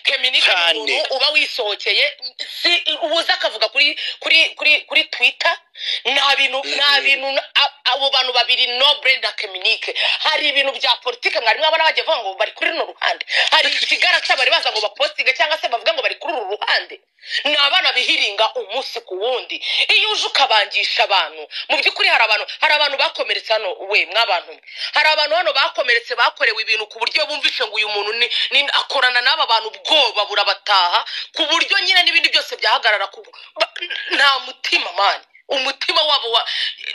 keminika ni umuntu uba wisohokeye si uza akavuga kuri kuri kuri kuri twitter nta bintu nta bintu na- a- abo bantu babiri no brain na keminike hari ibintu bya politike mwari mwabona bagiye bavuga ngo bari kuri runo ruhande hari ikigarasa bari baza ngo bapostinge cyangwa se bavuga ngo bari kuri uru ruhande ni abana bihiringa umunsi ku wundi iyo uje ukabangisha abantu mu by'ukuri hari abantu hari abantu bakomeretse hano we mwabantu mwe hari abantu hano bakomeretse bakorewe ibintu ku buryo bumvishe ngo uyu muntu ni, ni akorana n'aba bantu ubwoba burabataha ku buryo nyine n'ibindi byose byahagarara ku ba- nta mutima mani umutima wabo wa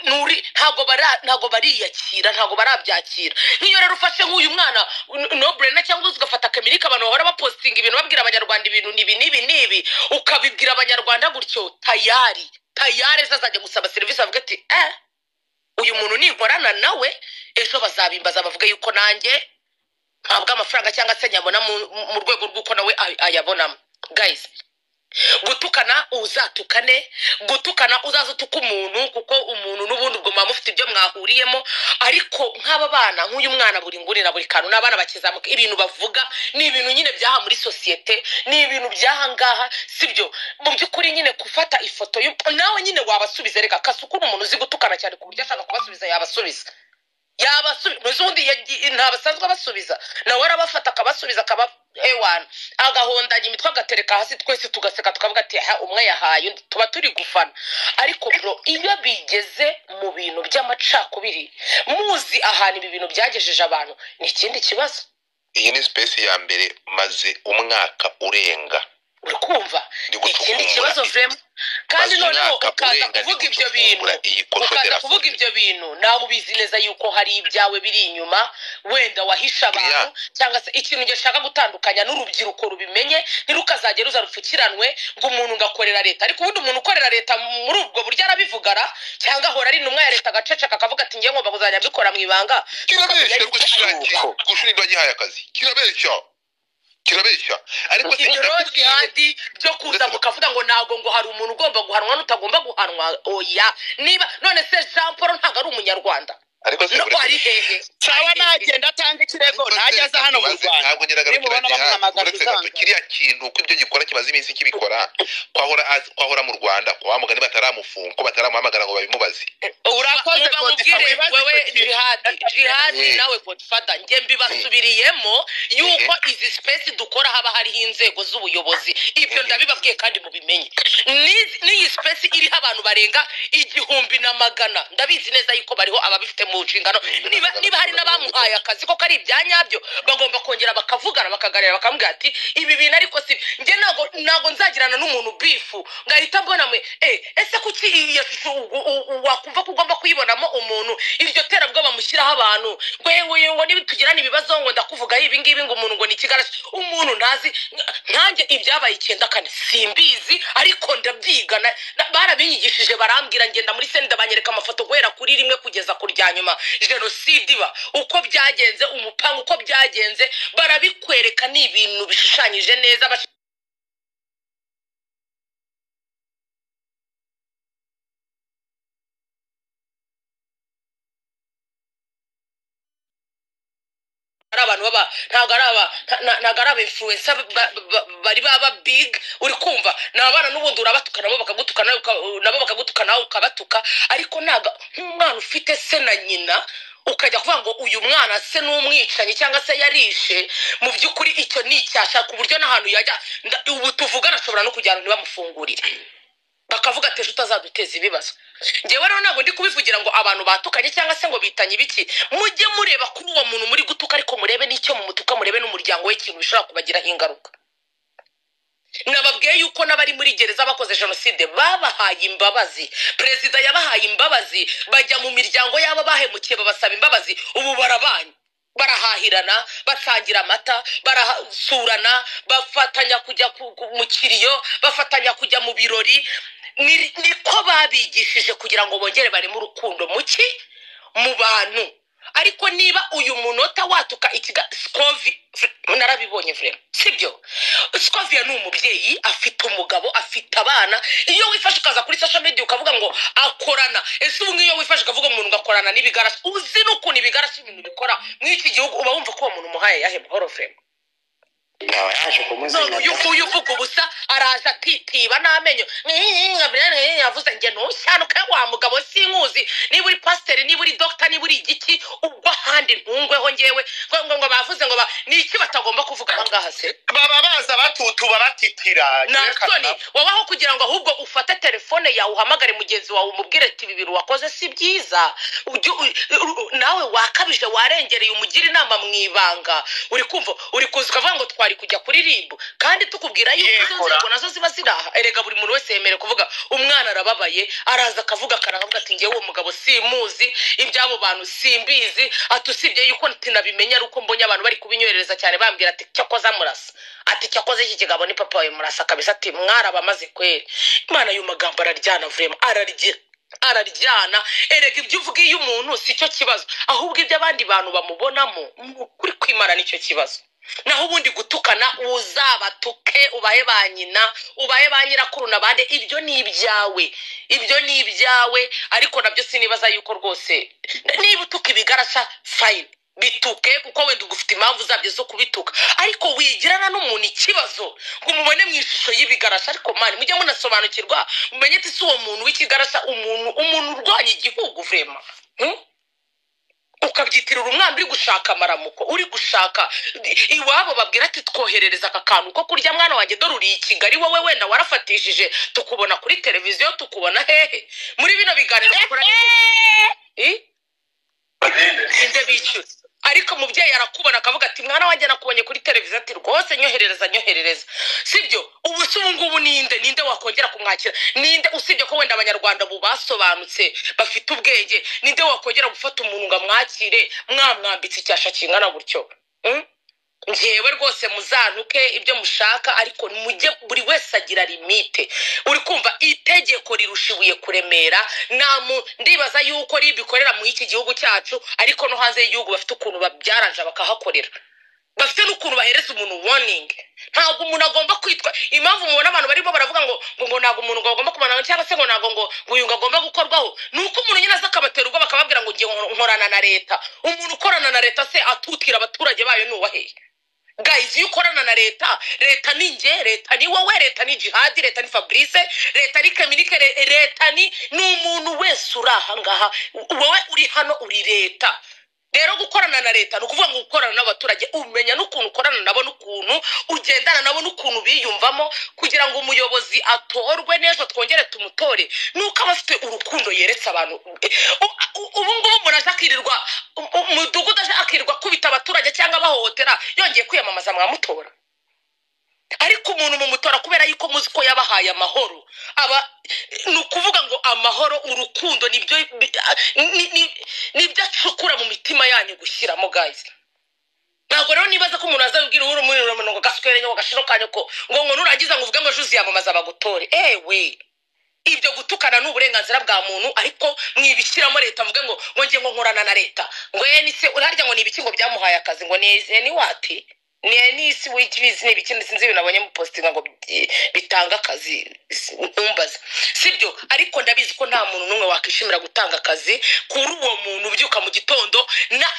nuri ntago bara ntago bariyakira ntago barabyakira nk'iyo rero ufashe nk'uyu mwana n- nobrena cyangwa se ugafata kamirika abantu bahora bapostinga ibintu babwira abanyarwanda ibintu nibi nibi nibi ukabibwira abanyarwanda gutyo tayari tayari zazajya gusaba serivisi bavuga ati eh uyu muntu ninkorana nawe ejo bazabimbaza bavuga yuko nanjye ntabwo amafaranga cyangwa se nyabona mu, mu rwego rw'uko nawe ay- ayabonamo guys gutukana uzatukane gutukana uzaza utuka umuntu kuko umuntu n'ubundi ubwo muba mufite ibyo mwahuriyemo ariko nk'aba bana nk'uyu mwana buri nguni na buri kantu ni abana bakizamuka ibintu bavuga ni ibintu nyine byaha muri sosiyete ni ibintu by'aha ngaha si byo mu by'ukuri nyine gufata ifoto y'u- nawe nyine wabasubiza reka kasukura umuntu uzi gutukana cyane ku buryo ashaka kubasubiza yabasubiza yabasubiza muzi ubundi yagi- ntabasanzwe abasubiza nawe arabafata akabasubiza akaba ewana agahondanya imitwe agatereka hasi twese tugaseka tukavuga ati ha umwe yahaye undi." tuba turi gufana ariko bro iyo bigeze mu bintu by'amacakubiri muzi ahantu ibi bintu byagejeje abantu ni ikindi kibazo iyi ni sipesi ya mbere maze umwaka urenga uri kumva Ndi ikindi gucukumbura. kibazo vrema kandi Maze noneho umwaka ukaza urenga ndi kuvuga ibyo bintu gucukumbura iyi ukaza koshotera kuvuga ibyo bintu nawe ubizi neza yuko hari ibyawe biri inyuma wenda wahisha abantu Yeah. cyangwa se ikintu gishaka gutandukanya n'urubyiruko rubimenye ntirukazagere ruza rupfukiranwe ngo umuntu ngakorera leta ariko ubundi umuntu ukorera leta muri ubwo buryo arabivugara cyangwa ahora ari intumwa ya leta agaceceka akavuga ati njye ngomba kuzajya mbikora mu ibanga kirabeshya Ariko gushiraki gushirindwa gihaye akazi kirabeshya kirabeshya ariko se ibyo rero kirakubwiye kandi byo kuza mukavuga ngo ntabwo ngo hari umuntu ugomba guhanwa n'utagomba guhanwa oya niba none se jean paul ntabwo ari umunyarwanda ariko se no uretse- ari hehe nsaba Ari hehe? nagenda atanga ikirego Ariko se ntajya aza hano mu kibaze- rwanda ntabwo nyiraga nimubona bamuhamagaza uretse gato uzanga. kiriya kintu ko ibyo gikora kimaze iminsi kibikora kwahora az- kwahora mu rwanda kwa wa mugani bataramufunga ko bataramuhamagara ngo babimubaze Urakoze, Muba Godfather, mubwire wibaze wewe icyo kintu. jihadi jihadi Mm. nawe godfather njye mbibasubiriyemo yuko izi sipesi dukora haba hariho inzego z'ubuyobozi ibyo ndabibabwiye kandi mubimenye N'izi- n'iyi sipesi iriho abantu barenga igihumbi na magana ndabizi neza yuko bariho ababifite mu nshingano niba niba hari n'abamuhaye akazi koko ari ibya nyabyo bagomba kongera bakavugana bakaganira bakamubwira ati ibi bintu ariko si njye ntabwo ntabwo nzagirana n'umuntu bifu ngahita mbona mwe eh, ese kuki iyo shusho u- u- u- wakumva ko ugomba kuyibonamo umuntu iryo terabwoba mushyiraho abantu yewe ngo niba tugirana ibibazo ngo ndakuvugaho ibi ngibi ngo umuntu ngo ni ikigarasi umuntu ntazi nka- nkanjye ibyabaye icyenda kane simbizi ariko ndabyiga na- na- barabinyigishije barambwira ngenda muri senda banyereka amafoto guhera kuri rimwe kugeza ku rya nyuma jenoside iba uko byagenze umupanga uko byagenze barabikwereka ni ibintu bishushanyije neza bash- ari abantu baba ntabwo ari aba nta- nta- ntabwo ari aba influencer ba- ba- bari baba big uri kumva ni abana n'ubundi urabatukana nabo bakagutukana nawe uka- nabo bakagutukana nawe ukabatuka ariko ntabwo nk'umwana ufite se na nyina ukajya kuvuga ngo uyu mwana se ni umwicanyi cyangwa se yarishe mu by'ukuri icyo ni icyasha ku buryo n'ahantu yajya nda- ubu tuvugana ashobora no kujyana ntibamufungurire bakavuga ati ejo utazaduteza ibibazo ngewe rero ntabwo ndi kubivugira ngo abantu batukanye cyangwa se ngo bitanye ibiki mujye mureba kuri uwo muntu muri gutuka ariko murebe n'icyo mumutuka murebe n'umuryango we ikintu bishobora kubagiraho ingaruka nababwiye yuko n'abari muri gereza bakoze jenoside babahaye imbabazi perezida yabahaye imbabazi bajya mu miryango y'abo bahemukiye babasaba imbabazi ubu barabanye barahahirana basangira amata barasurana bafatanya kujya ku- ku- mu kiriyo bafatanya kujya mu birori ni- niko babigishije kugira ngo bongere bareme urukundo muki mu bantu ariko niba uyu munota watuka ikiga sikovi narabibonye vurema sibyo sikoviya ni umubyeyi afite umugabo afite abana iyo wifashe ukaza kuri social media ukavuga ngo akorana ese ubu nk'iyo wifashe ukavuga umuntu ugakorana n'ibigarasi uzi n'ukuntu ibigarasi ibintu bikora muri iki gihugu uba wumva ko uwo muntu umuhaye ayahe buhoro vurema nawe yaje none uyu kumuzina nguyu uvuga ubusa araza atitiba n'amenyo yavuze njye ntushanuke wa mugabo sinkuzi niba uri pasiteri niba uri dogita niba uri igiki ubwo ahandi ntungweho ngewe ngo ngo ngo bavuze ngo ba- ni iki batagomba kuvuga aha ngaha se baba baza batutuba batitira nansoni wowe aho kugira ngo ahubwo ufate telefone yawe uhamagare mugenzi wawe umubwire ati ibi bintu wakoze si byiza Ujye- u- u- nawe wakabije warengereye umugira inama mu ibanga uri kumva uri kuza ukavuga ngo twari kujya kuri ribu kandi tukubwira yuko izo Yegura. nzego nazo ziba ziri aha erega buri muntu wese yemerewe kuvuga umwana arababaye araza akavuga akaravuga ati ngewe uwo mugabo simuzi iby'abo bantu simbizi ati usibye yuko tinabimenya ari uko mbonye abantu bari kubinywerereza cyane bambwira ati cyakoze amurasa ati cyakoze iki kigabo ni papa wawe murasa kabisa ati mwaraba amaze kweri imana y'uyu magambo araryana vurema ararye araryana erega ibyo uvuga iyo umuntu si cyo kibazo ahubwo ibyo abandi bantu bamubonamo ni ukuri kwimara nicyo kibazo naho ubundi gutukana uzabatuke ubahe ba nyina ubahe ba nyirakuru na bande ibyo ni ibyawe ibyo ni ibyawe ariko nabyo sinibaza yuko rwose niba utuka ibigarasa fayini bituke kuko wenda ugufite impamvu zabyo zo kubituka ariko wigirana n'umuntu ikibazo ngo umubone mu ishusho y'ibigarasa ariko mani mujye munasobanukirwa mumenye ati si uwo muntu w'ikigarasa umuntu umuntu urwanya igihugu vurema Hmm? ukabyitirira umwana uri gushaka amaramuko uri gushaka iwabo babwira ati twoherereza aka kantu ko kurya mwana wanjye dore uri i kigali wowe wenda warafatishije tukubona kuri televiziyo tukubona hehe muri bino biganiro bakora n'ibyo- inde bishyuza ariko umubyeyi arakubona akavuga ati mwana wanjye nakubonye kuri televiziyo ati rwose nyoherereza nyoherereza sibyo ubu se ubu ngubu ninde ninde wakongera kumwakira ninde usibye ko wenda abanyarwanda ubu basobanutse bafite ubwenge ninde wakongera gufata umuntu ngo amwakire mwamwambitse icyasha kingana gutyo Hmm? njyewe rwose muzantuke ibyo mushaka ariko mujye buri wese agira limite uri kumva itegeko rirusha ibuye kuremera nta mu- ndibaza yuko ribikorera muri iki gihugu cyacu ariko no hanze y'igihugu bafite ukuntu babyaranja bakahakorera bafite n'ukuntu bahereza umuntu warning ntabwo umuntu agomba kwitwa impamvu mubona abantu barimo baravuga ngo ngo ngo ntabwo umuntu ngo agomba kumanana cyangwa se ngo ntabwo ngo ngo uyu ngo agomba gukorwaho ni uko umuntu nyine aza akabatera ubwoba akababwira ngo ngiye nkor- nkorana na leta umuntu ukorana na leta se atutira abaturage bayo ni uwaheye guys iyo ukorana na leta leta ni nge leta ni wowe leta ni jihadi leta ni fabrice leta ni kaminike re- leta ni ni umuntu wese uri aha ngaha U- wowe uri hano uri leta rero gukorana na leta ni ukuvuga ngo gukorana n'abaturage umenya n'ukuntu ukorana nabo n'ukuntu ugendana nabo n'ukuntu biyumvamo kugira ngo umuyobozi atorwe neza twongere tumutore nuko aba afite urukundo yeretse abantu Eh, u- u- ubu ngubu umuntu aje akirirwa u- u- umudugudu aje akirirwa akubita abaturage cyangwa abahohotera yongeye kwiyamamaza mwamutora ariko umuntu mumutora kubera yuko muzi ko yabahaye amahoro aba ni ukuvuga ngo amahoro urukundo nibyo bi- ni- ni- nibyo acukura mu mitima yanyu gushyiramo guys ntabwo rero nibaza ko umuntu azabwira uhuru muri rumwe ngo gaswere ngo gashino kanyu ko ngo ngo nurangiza ngo uvuge ngo ejo uziyamamaza bagutore ewe ibyo gutukana ni uburenganzira bwa muntu ariko mwibishyiramo leta mvuge ngo ngo ngiye ngo nkorana na leta ngo ye ni se urarya ngo ni ibiki ngo byamuhaye akazi ngo ni ese ni wati ni ni isi wikibizi ni ibiki sinzi ibintu abonye mu positinga ngo bi- bitanga akazi si- ntumbaze sibyo ariko ndabizi ko nta muntu n'umwe wakwishimira gutanga akazi kuri uwo muntu ubyuka mu gitondo na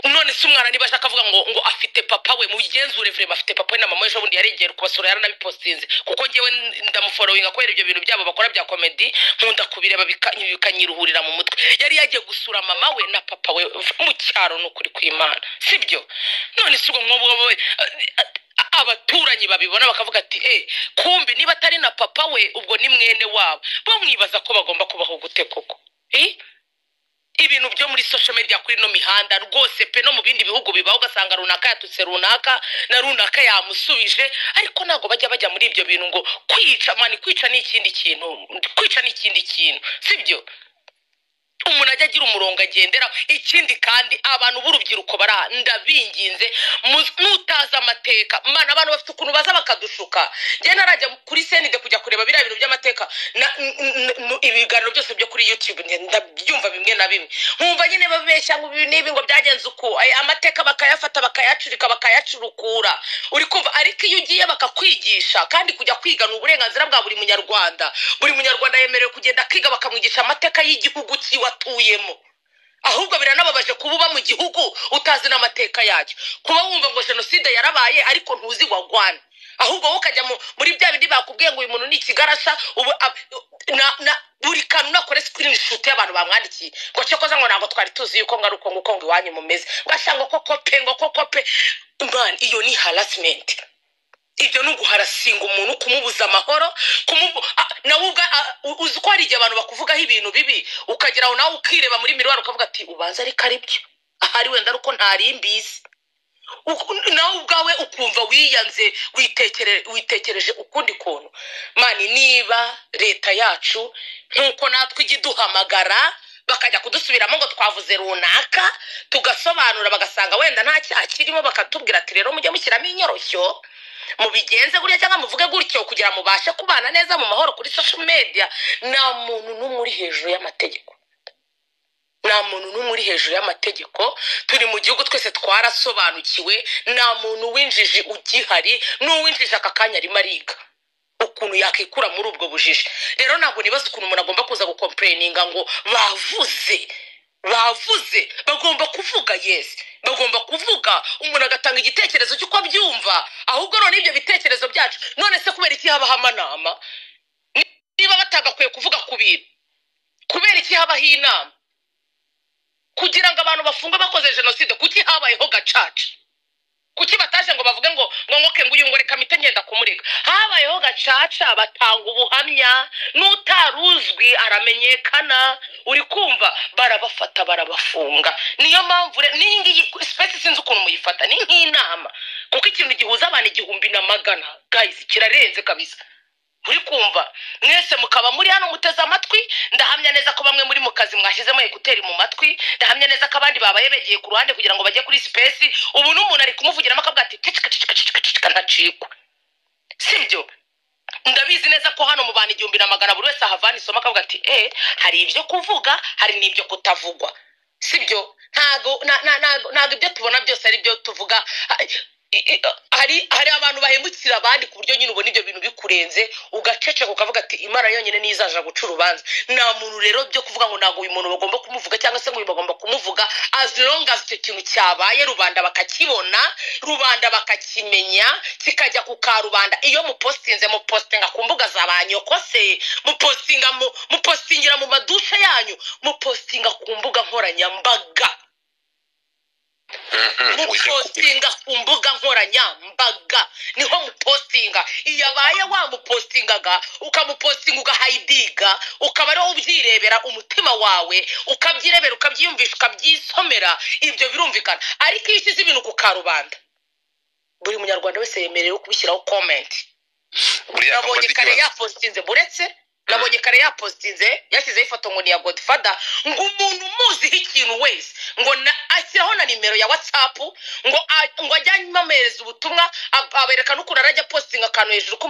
none se umwana niba ashaka avuga ngo ngo afite papa we mugenzure vrema afite papa we na mama we ejo bundi yarengera kubasura yaranabipostinze kuko ngewe ndamuforoyinga kubera ibyo bintu byabo bakora bya komedi nkunda kubireba bika- bikanyiruhurira mu mutwe yari yagiye gusura mama we na papa we mu cyaro ni ukuri kw'imana sibyo none si ubwo nk'ubwo we a- abaturanyi babibona bakavuga ati eh kumbi niba atari na papa we ubwo ni mwene wabo bo mwibaza ko bagomba kubaho gute koko eh? ibintu byo muri social media kuri ino mihanda rwose pe no mu bindi bihugu bibaho ugasanga runaka yatutse runaka na runaka yamusubije ariko ntabwo bajya bajya muri ibyo bintu ngo kwica mani kwica ni ikindi kintu kwica ni ikindi kintu sibyo umuntu ajya agira umurongo agenderaho ikindi kandi abantu b'urubyiruko bara ndabinginze mu- nutazi amateka mana abantu bafite ukuntu baza bakadushuka njye narajya kuri senide kujya kureba biriya bintu by'amateka na- n- n- n- ibiganiro byose byo kuri youtube nge- ndabyumva bimwe na bimwe nkumva nyine babeshya ngo ibi n'ibi ngo byagenze uku aya amateka bakayafata bakayacurika bakayacurukura uri kumva ariko iyo ugiye bakakwigisha kandi kujya kwiga ni uburenganzira bwa buri munyarwanda buri munyarwanda yemerewe kugenda akiga bakamwigisha amateka y'igihugu cyiwe atuyemo ahubwo biranababaje kuba uba mu gihugu utazi n'amateka yacyo kuba wumva ngo jenoside yarabaye ariko ntuzi wagwana ahubwo wowe ukajya mu- muri bya bindi bakubwiye ngo uyu muntu ni ikigarasha ubu ab- na- na- buri kantu nakore sikirini shuti y'abantu bamwandikiye ngo cyokoza ngo ntabwo twari tuzi yuko ngo ari uko nguko ngo iwanyu mumeze bashya ngo koko pe ngo koko pe mani iyo ni harasimenti ibyo ni uguharasinga umuntu kumubuza amahoro kumubu- a- nawe ubwa a- u- uzi ko hari igihe abantu bakuvugaho ibintu bibi ukagera aho nawe ukireba muri miruwari ukavuga ati ubanza ariko ari byo ahari wenda ari uko ntari mbizi Uku- nawe ubwawe ukumva wiyanze witekere- witekereje ukundi kuntu mani niba leta yacu nk'uko natwe ijya iduhamagara bakajya kudusubiramo ngo twavuze runaka tugasobanura bagasanga wenda nta cyaha kirimo bakatubwira ati rero mujye mushyiramo inyoroshyo mubigenze gutya cyangwa muvuge gutyo kugira mubashe kubana neza mu mahoro kuri social media nta muntu n'umwe uri hejuru y'amategeko nta muntu n'umwe uri hejuru y'amategeko turi mu gihugu twese twarasobanukiwe nta muntu w'injiji ugihari n'uw'injiji aka kanya arimo ariga ukuntu yakikura muri ubwo bujiji rero ntabwo nibaza ukuntu umuntu agomba kuza gukompereninga ngo bavuze bavuze bagomba kuvuga yesi bagomba kuvuga umuntu agatanga igitekerezo cy'uko abyumva ahubwo none ibyo bitekerezo byacu none se kubera iki habaho amanama niba batagakwiye kuvuga ku bintu kubera iki habaho inama kugira ngo abantu bafungwe bakoze jenoside kuki habayeho gacaca kuki bataje ngo bavuge ngo ngo nkoke ngo uyu ngo reka mpite ngenda kumurega habayeho gacaca batanga ubuhamya n'utaruzwi aramenyekana uri kumva barabafata barabafunga niyo mpamvu re- n'iyi ngiyi sipesi sinzi ukuntu muyifata ni nk'inama kuko ikintu gihuza abantu igihumbi na magana guys kirarenze kabisa uri kumva mwese mukaba muri hano muteze amatwi ndahamya neza ko bamwe muri mu kazi mwashyizemo ekuteri mu matwi ndahamya neza ko abandi babaye begeye ku ruhande kugira ngo bajye kuri sipesi ubu n'umuntu ari kumuvugiramo akavuga ati cicika cicika cicika cicika ntacikwe sibyo ndabizi neza ko hano mu bantu igihumbi na magana buri wese ahavana isomo akavuga ati eh hari ibyo kuvuga hari n'ibyo kutavugwa sibyo ntago na- na- ntago ntago ibyo tubona byose ari byo tuvuga Ha- i- i- hari hari abantu bahemukira abandi ku buryo nyine ubona ibyo bintu bikurenze ugaceceka ukavuga ati imana yonyine niyo izaja guca urubanza nta muntu rero byo kuvuga ngo ntabwo uyu muntu bagomba kumuvuga cyangwa se ngo uyu bagomba kumuvuga as long as icyo kintu cyabaye rubanda bakakibona rubanda bakakimenya kikajya ku karubanda iyo mupostinze mupostinga ku mbuga za ba nyokose mupostinga mu- mupostingira mu madushe yanyu mupostinga ku mbuga nkoranyambaga mupostinga ku mbuga nkoranyambaga niho mupostinga iyo abaye wamupostingaga ukamupostinga ugahayidiga ukaba ariwo ubyirebera umutima wawe ukabyirebera ukabyiyumvisha ukabyisomera ibyo birumvikana ariko iyo ushyize ibintu ku karubanda buri munyarwanda wese yemerewe kubishyiraho komenti buriya nabonye kare yapositinze buretse nabonye kare yapositinze yashyizeho ifoto ngo ni iya godifada ngo umuntu umuziho ikintu wese ngo na- ashyiraho na nimero ya watsapu ngo a- ngo ajyanye amuhereza ubutumwa ab- abereka n'ukuntu arajya apositinga akantu hejuru ku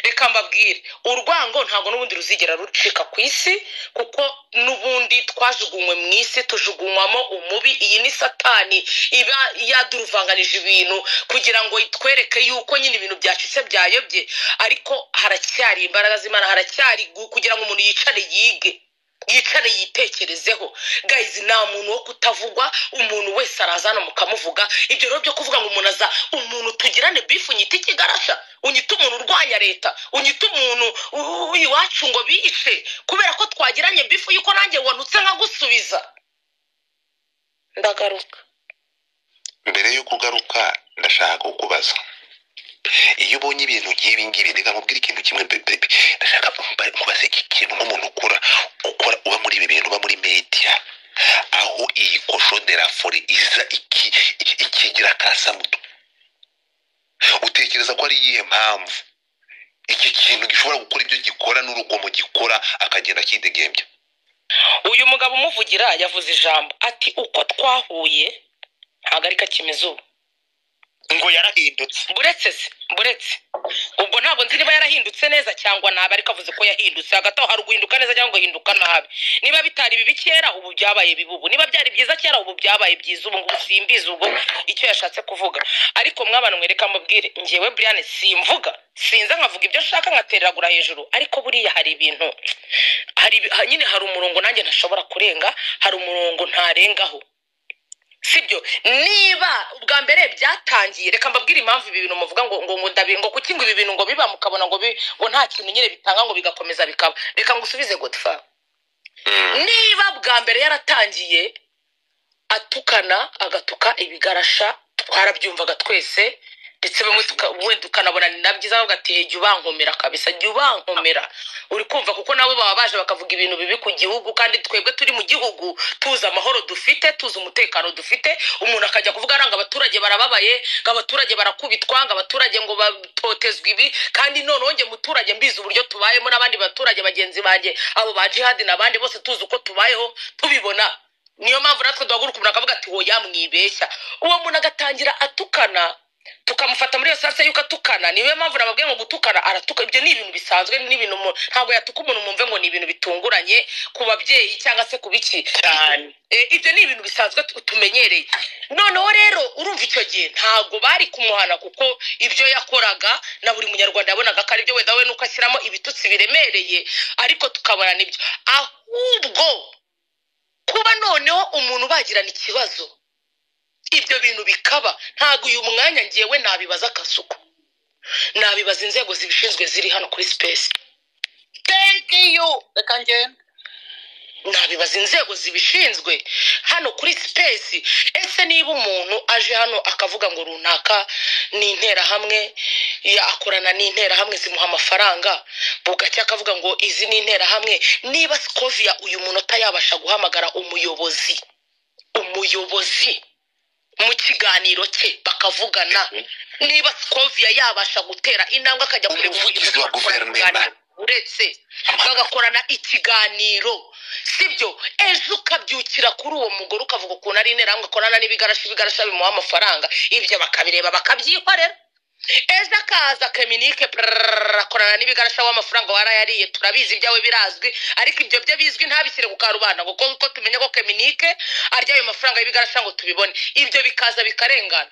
reka mbabwire urwango ntabwo n'ubundi ruzigera rucika ku isi kuko n'ubundi twajugunywe mu isi tujugunywamo umubi iyi ni satani iba yaduruvanganije ibintu kugira ngo itwereke yuko nyine ibintu byacitse byayobye ariko haracyari imbaraga z'imana haracyari gu- kugira ngo umuntu yicare yige yicare yitekerezeho gayizi nta muntu wo kutavugwa umuntu wese araza hano mukamuvuga ibyo rero byo kuvuga ngo umuntu aza umuntu tugirane bifu unyita ikigarasha unyita umuntu urwanya leta unyita umuntu u- u- iwacu ngo biyice kubera ko twagiranye bifu yuko nanjye wanutse nkagusubiza ndagaruka mbere y'uko ugaruka ndashaka kukubaza iyo ubonye ibintu nk'ibi ngibi reka nkubwire ikintu kimwe bebe ndashaka mba- kubaza iki kintu nk'umuntu ukora ukora uba muri ibi bintu uba muri media aho iyi kosho de la fore iza iki- iki- ikigira akasamuto utekereza ko ari iyihe mpamvu iki kintu gishobora gukora ibyo gikora n'urugomo gikora akagenda akidegembya uyu mugabo umuvugira yavuze ijambo ati uko twahuye ntabwo ari kakimeze ubu ngo yarahindutse buretse se buretse ubwo ntabwo nzi niba yarahindutse neza cyangwa nabi ariko avuze ko yahindutse hagati aho hari guhinduka neza cyangwa guhinduka nabi niba bitari bibi kera ubu byabaye bibi ubu niba byari byiza kera ubu byabaye byiza ubu ngubu simbizi ubwo icyo yashatse kuvuga ariko mwabana mwereka mubwire ngewe brian simvuga sinza nkavuga ibyo nshaka nkatereragura hejuru ariko buriya hari ibintu hari ibi- ha- nyine hari umurongo nanjye ntashobora kurenga hari umurongo ntarengaho sibyo niba ubwa mbere byatangiye reka mbabwire impamvu ibi bintu muvuga ngo ngo ngo ndabi ngo kuki ngo ibi bintu ngo biba mukabona ngo bi- ngo nta kintu nyine bitanga ngo bigakomeza bikaba reka ngusubize godfa niba bwa mbere yaratangiye atukana agatuka ibigarasha twarabyumvaga twese ndetse bamwe tuka- wenda ukanabona ni na byiza bavuga ati jya ubankomera kabisa jya ubankomera uri kumva kuko nabo baba baje bakavuga ibintu bibi ku gihugu kandi twebwe turi mu gihugu tuzi amahoro dufite tuzi umutekano dufite umuntu akajya kuvuga ngo abaturage barababaye ngo abaturage barakubitwa ngo abaturage ngo batotezwa ibi kandi noneho njye muturage mbizi uburyo tubayemo n'abandi baturage bagenzi banjye abo ba jihadi n'abandi bose tuzi uko tubayeho tubibona niyo mpamvu natwe duhaguruka umuntu akavuga ati woya mwibeshya uwo muntu agatangira atukana tukamufata muri iyo salsa yuko atukana niyo mpamvu nababwiye ngo gutukana aratuka ibyo ni ibintu bisanzwe ni ibintu umuntu- ntabwo yatuka umuntu mwumve ngo ni ibintu bitunguranye ku babyeyi cyangwa se ku biki cyane Eh, ibyo ni ibintu bisanzwe tu- tumenyereye noneho rero urumva icyo gihe ntabwo bari kumuhana kuko ibyo yakoraga na buri munyarwanda yabonaga ko aribyo wenda we nuko ashyiramo ibitutsi biremereye ariko tukabona nibyo ahubwo kuba noneho umuntu bagirana ikibazo ibyo bintu bikaba ntabwo uyu mwanya ngewe nabibaza akasuku nabibaza inzego zibishinzwe ziri hano kuri sipesi reka ngende nabibaza inzego zibishinzwe hano kuri sipesi ese niba umuntu aje hano akavuga ngo runaka ni interahamwe ya- akorana n'interahamwe zimuha amafaranga bugacya akavuga ngo izi ni interahamwe niba sikoviya uyu muntu atayabasha guhamagara umuyobozi umuyobozi mu kiganiro cye bakavugana niba sikoviya yabasha gutera intambwe akajya kure Umuvugizi wa guverinoma. uretse bagakorana ikiganiro sibyo ejo ukabyukira kuri uwo mugore ukavuga ukuntu ari interahamwe akorana n'ibigarasha ibigarasha bimuha amafaranga ibyo bakabireba bakabyikorera ejo akaza keminike prrrr, akorana n'ibigarasha w'amafaranga warayariye turabizi ibyawe birazwi ariko ibyo byo bizwi ntabishyire ku karubanda ngo kuko kuko tumenye ko keminike arya ayo mafaranga y'ibigarasha ngo tubibone ibyo bikaza bikarengana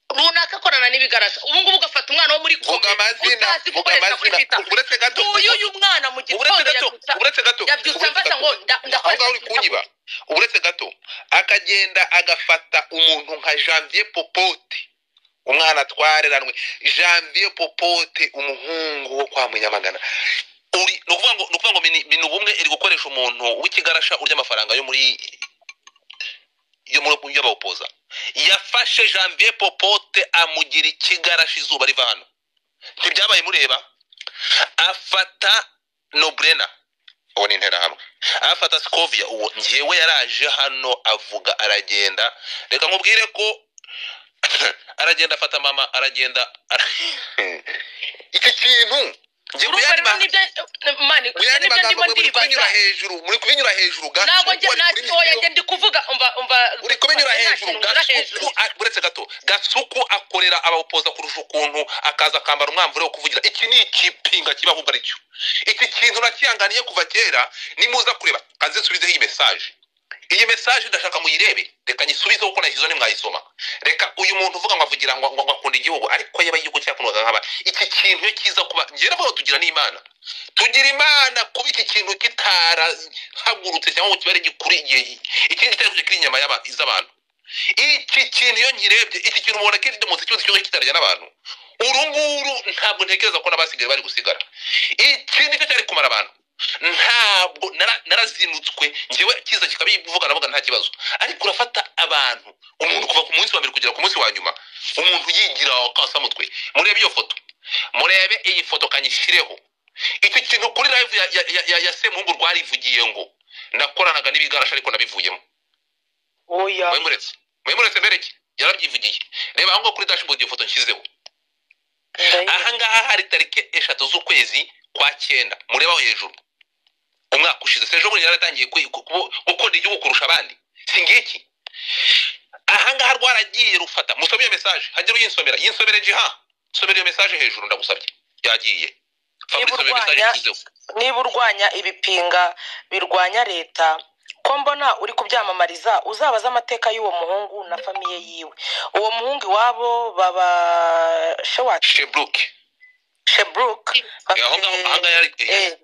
runaka akorana n'ibigarasha ubu ngubu ugafata umwana wo muri vuga Congo amazina utazi vuga gukoresha kuri amazina Twitter uretse gato uyu uyu mwana mu uretse gitondo gato yabyutsa uretse gato yabyutse uretse amfata gato. ngo nda- aho ngaho ndakoresha uri kunyiba uretse gato akagenda agafata umuntu nka janvier popote umwana twareranwe janvier popote umuhungu wo kwa munyamagana uri ni ukuvuga ngo ni ukuvuga ngo mini mini ubumwe iri gukoresha umuntu w'ikigarasha urya amafaranga yo muri yo muri yo bawupoza yafashe janvier popote amugira ikigarasha izuba riva hano ntibyabaye mureba afata noburena uwo ni interahamwe afata sikovia uwo ngewe yaraje hano avuga aragenda reka nkubwire ko aragenda afata mama aragenda ara- iki kintu nge urumva rero nibyo mani muyandi nibyo magambo ndimo mwe muri ndibaza kubinyura hejuru muri kubinyura hejuru gato ntabwo uko njye ari kuri nacyoya mikoro. njye ndi kuvuga umva umva uri kubinyura nta hejuru kintu unyura hejuru gasuku a- uretse gato gasuku akorera abawupoza kurusha ukuntu akaza akambara umwambaro wo kuvugira iki ni ikipinga kiba ahubwo aricyo iki kintu nakihanganiye kuva kera nimuza kureba kanze nsubizeho iyi mesaje iyi mesaje ndashaka muyirebe reka nyisubizeho kuko nayishyizeho nimwayisoma reka uyu muntu uvuga ngo avugira ngo ngo- ngo akunda igihugu ariko yaba igihugu cyakundwaga nk'aba iki kintu iyo kiza kuba njye navuga ngo tugira n'imana tugira imana kuba iki kintu kitarahagurutse cyangwa ngo kibare gikuri igihe ikindi kitari kiri inyama y'aba- z'abantu iki kintu iyo nkirebye iki kintu ubona kiri mu kibazo cyose kitarya n'abantu uru nguru ntabwo ntekereza ko n'abasigaye bari gusigara iki nicyo cyari kumara abantu ntabwo nara- narazinutswe ngewe kiza kikabivuga navuga nta kibazo ariko urafata abantu umuntu kuva ku munsi wa mbere kugera ku munsi wa nyuma umuntu yigira akasa mutwe murebe iyo foto murebe iyi foto kanyishyireho iki kintu kuri live ya, ya, ya, ya, ya semuhungu rwarivugiye ngo nakoranaga n'ibigarasha ariko nabivuyemo oya mwemuretse mwemuretse mbereke yarabyivugiye reba aho ngaho kuri dashboard iyo foto nshyizeho aha ngaha hari tariki eshatu z'ukwezi kwa cyenda mureba aho hejuru umwaka ushize se ejo bundi yaratangiye gukunda igihugu kurusha abandi si ngiki ahangaha rwaragiye rufata musome iyo mesaje hajya uyinsomera yinsomere jiha nsomera iyo mesaje hejuru ndagusabye yagiye niba Fabrice, iyo mesaje urwanya yashyizeho niba urwanya ibipinga birwanya leta ko mbona uri kubyamamariza uzabaza amateka y'uwo muhungu na famiye yiwe uwo muhungu iwabo baba shewacu sheburuke sheburuke aho ngaho ahangaha yari Eh,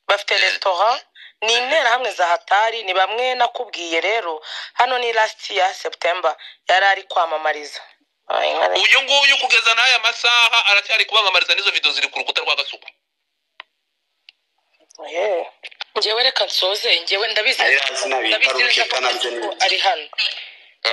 bafite resitora ni interahamwe za hatari ni bamwe nakubwiye rero hano ni lasiti ya seputemba yari ari kwamamariza Ay, nkare- uyu nguyu kugeza n'aya masaha aracyari kubamamariza n'izo video ziri ku rukuta rwa gasuku Eh. njyewe reka nsoze njyewe ndabizi Ari hasi nabi, ndabizi Faruke, neza ko kanabyo ni- Kasuku ari hano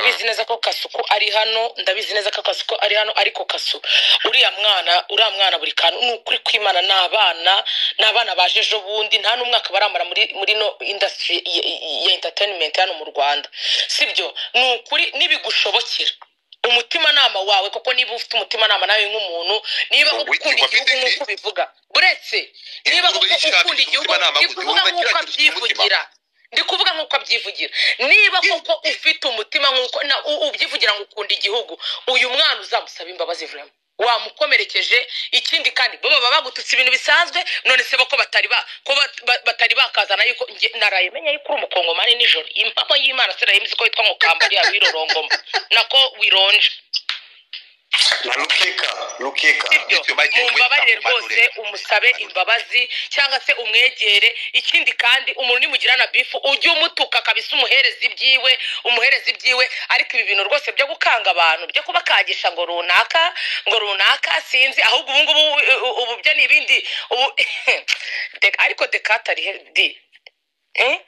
ndabizi neza ko kasuku ari hano ndabizi neza ko kasuku ari hano ariko kasu uriya mwana uriya mwana buri kantu ni ukuri kwimana ni abana ni abana baje ejo bundi nta n'umwaka baramara muri muri no indasitiri ya entertainment hano mu rwanda sibyo ni ukuri nibigushobokera umutimanama wawe kuko niba ufite umutimanama nawe nk'umuntu niba koko Witwa- ukunda wafite igihugu iki? nk'uko bivuga uretse niba Inkuru koko y'ishati ukunda igihugu y'umutimanama, ndi kuvuga umuntu nk'uko agira ati, abyivugira ndi kuvuga nk'uko abyivugira niba koko ufite umutima nk'uko na- u- ubyivugira ngo ukunda igihugu uyu mwana uzamusaba imbabazi vurema wamukomerekeje ikindi kandi bo baba bagututse ibintu bisanzwe none se bo ko batari ba ko bat- ba- batari bakazana yuko nge- naraye menya yuko uri umukongomani nijoro impamo y'imana sirayimizi ko witwa nkokamba uriya wirorongoma nako wironje na rukeka rukeka bityo ibyo bagiye mumbabarire wita ku rwose umusabe imbabazi cyangwa se umwegere ikindi kandi umuntu nimugirana bifu ujye umutuka kabisa umuhereza ibyiwe umuhereza ibyiwe ariko ibi bintu rwose byo gukanga abantu byo kubakagisha ngo runaka ngo runaka sinzi ahubwo ubungubu ubu byo ni ibindi ubu Deka- ariko dekatari di Eh?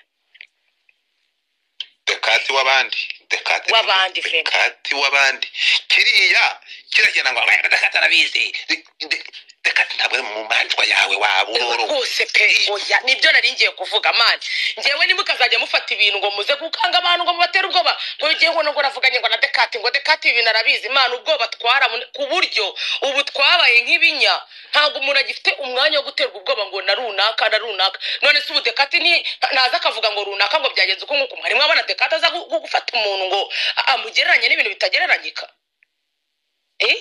dekati w'abandi dekati W'abandi, Fred. dekati w'abandi kiriya kiragenda ngo "Wenda dekati arabizi De- de- dekati ntabwo ari mu manjwa yawe waba uroro rwose pe oya nibyo nari ngiye kuvuga mani ngewe nimukazajya mufata ibintu ngo muze gukanga abantu ngo mubatere ubwoba ngo ngewe ngo nubwo navuganye ngo na dekati ngo dekati ibi bintu arabizi mani ubwoba twara mu- ku buryo ubu twabaye nk'ibinya ntabwo umuntu agifite umwanya wo guterwa ubwoba ngo na runaka na runaka none se ubu dekati ni ntaza akavuga ngo runaka ngo byagenze uko nguko mwari mwabona dekati aza gu- gu- gufata umuntu ngo a- amugereranye n'ibintu bitagereranyika eh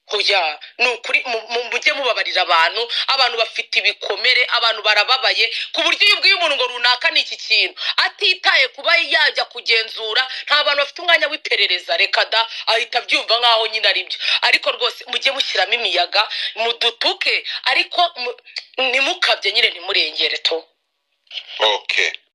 hoya ni ukuri mu- mu- mujye mubabarira abantu abantu bafite ibikomere abantu barababaye ku buryo iyo ubwiye umuntu ngo runaka ni iki kintu atitaye kuba yajya kugenzura nta bantu bafite umwanya w'iperereza reka da ahita abyumva nk'aho nyine ari byo ariko rwose mujye mushyiramo imiyaga mudutuke ariko mu- ntimukabye nyine ntimurengere to okay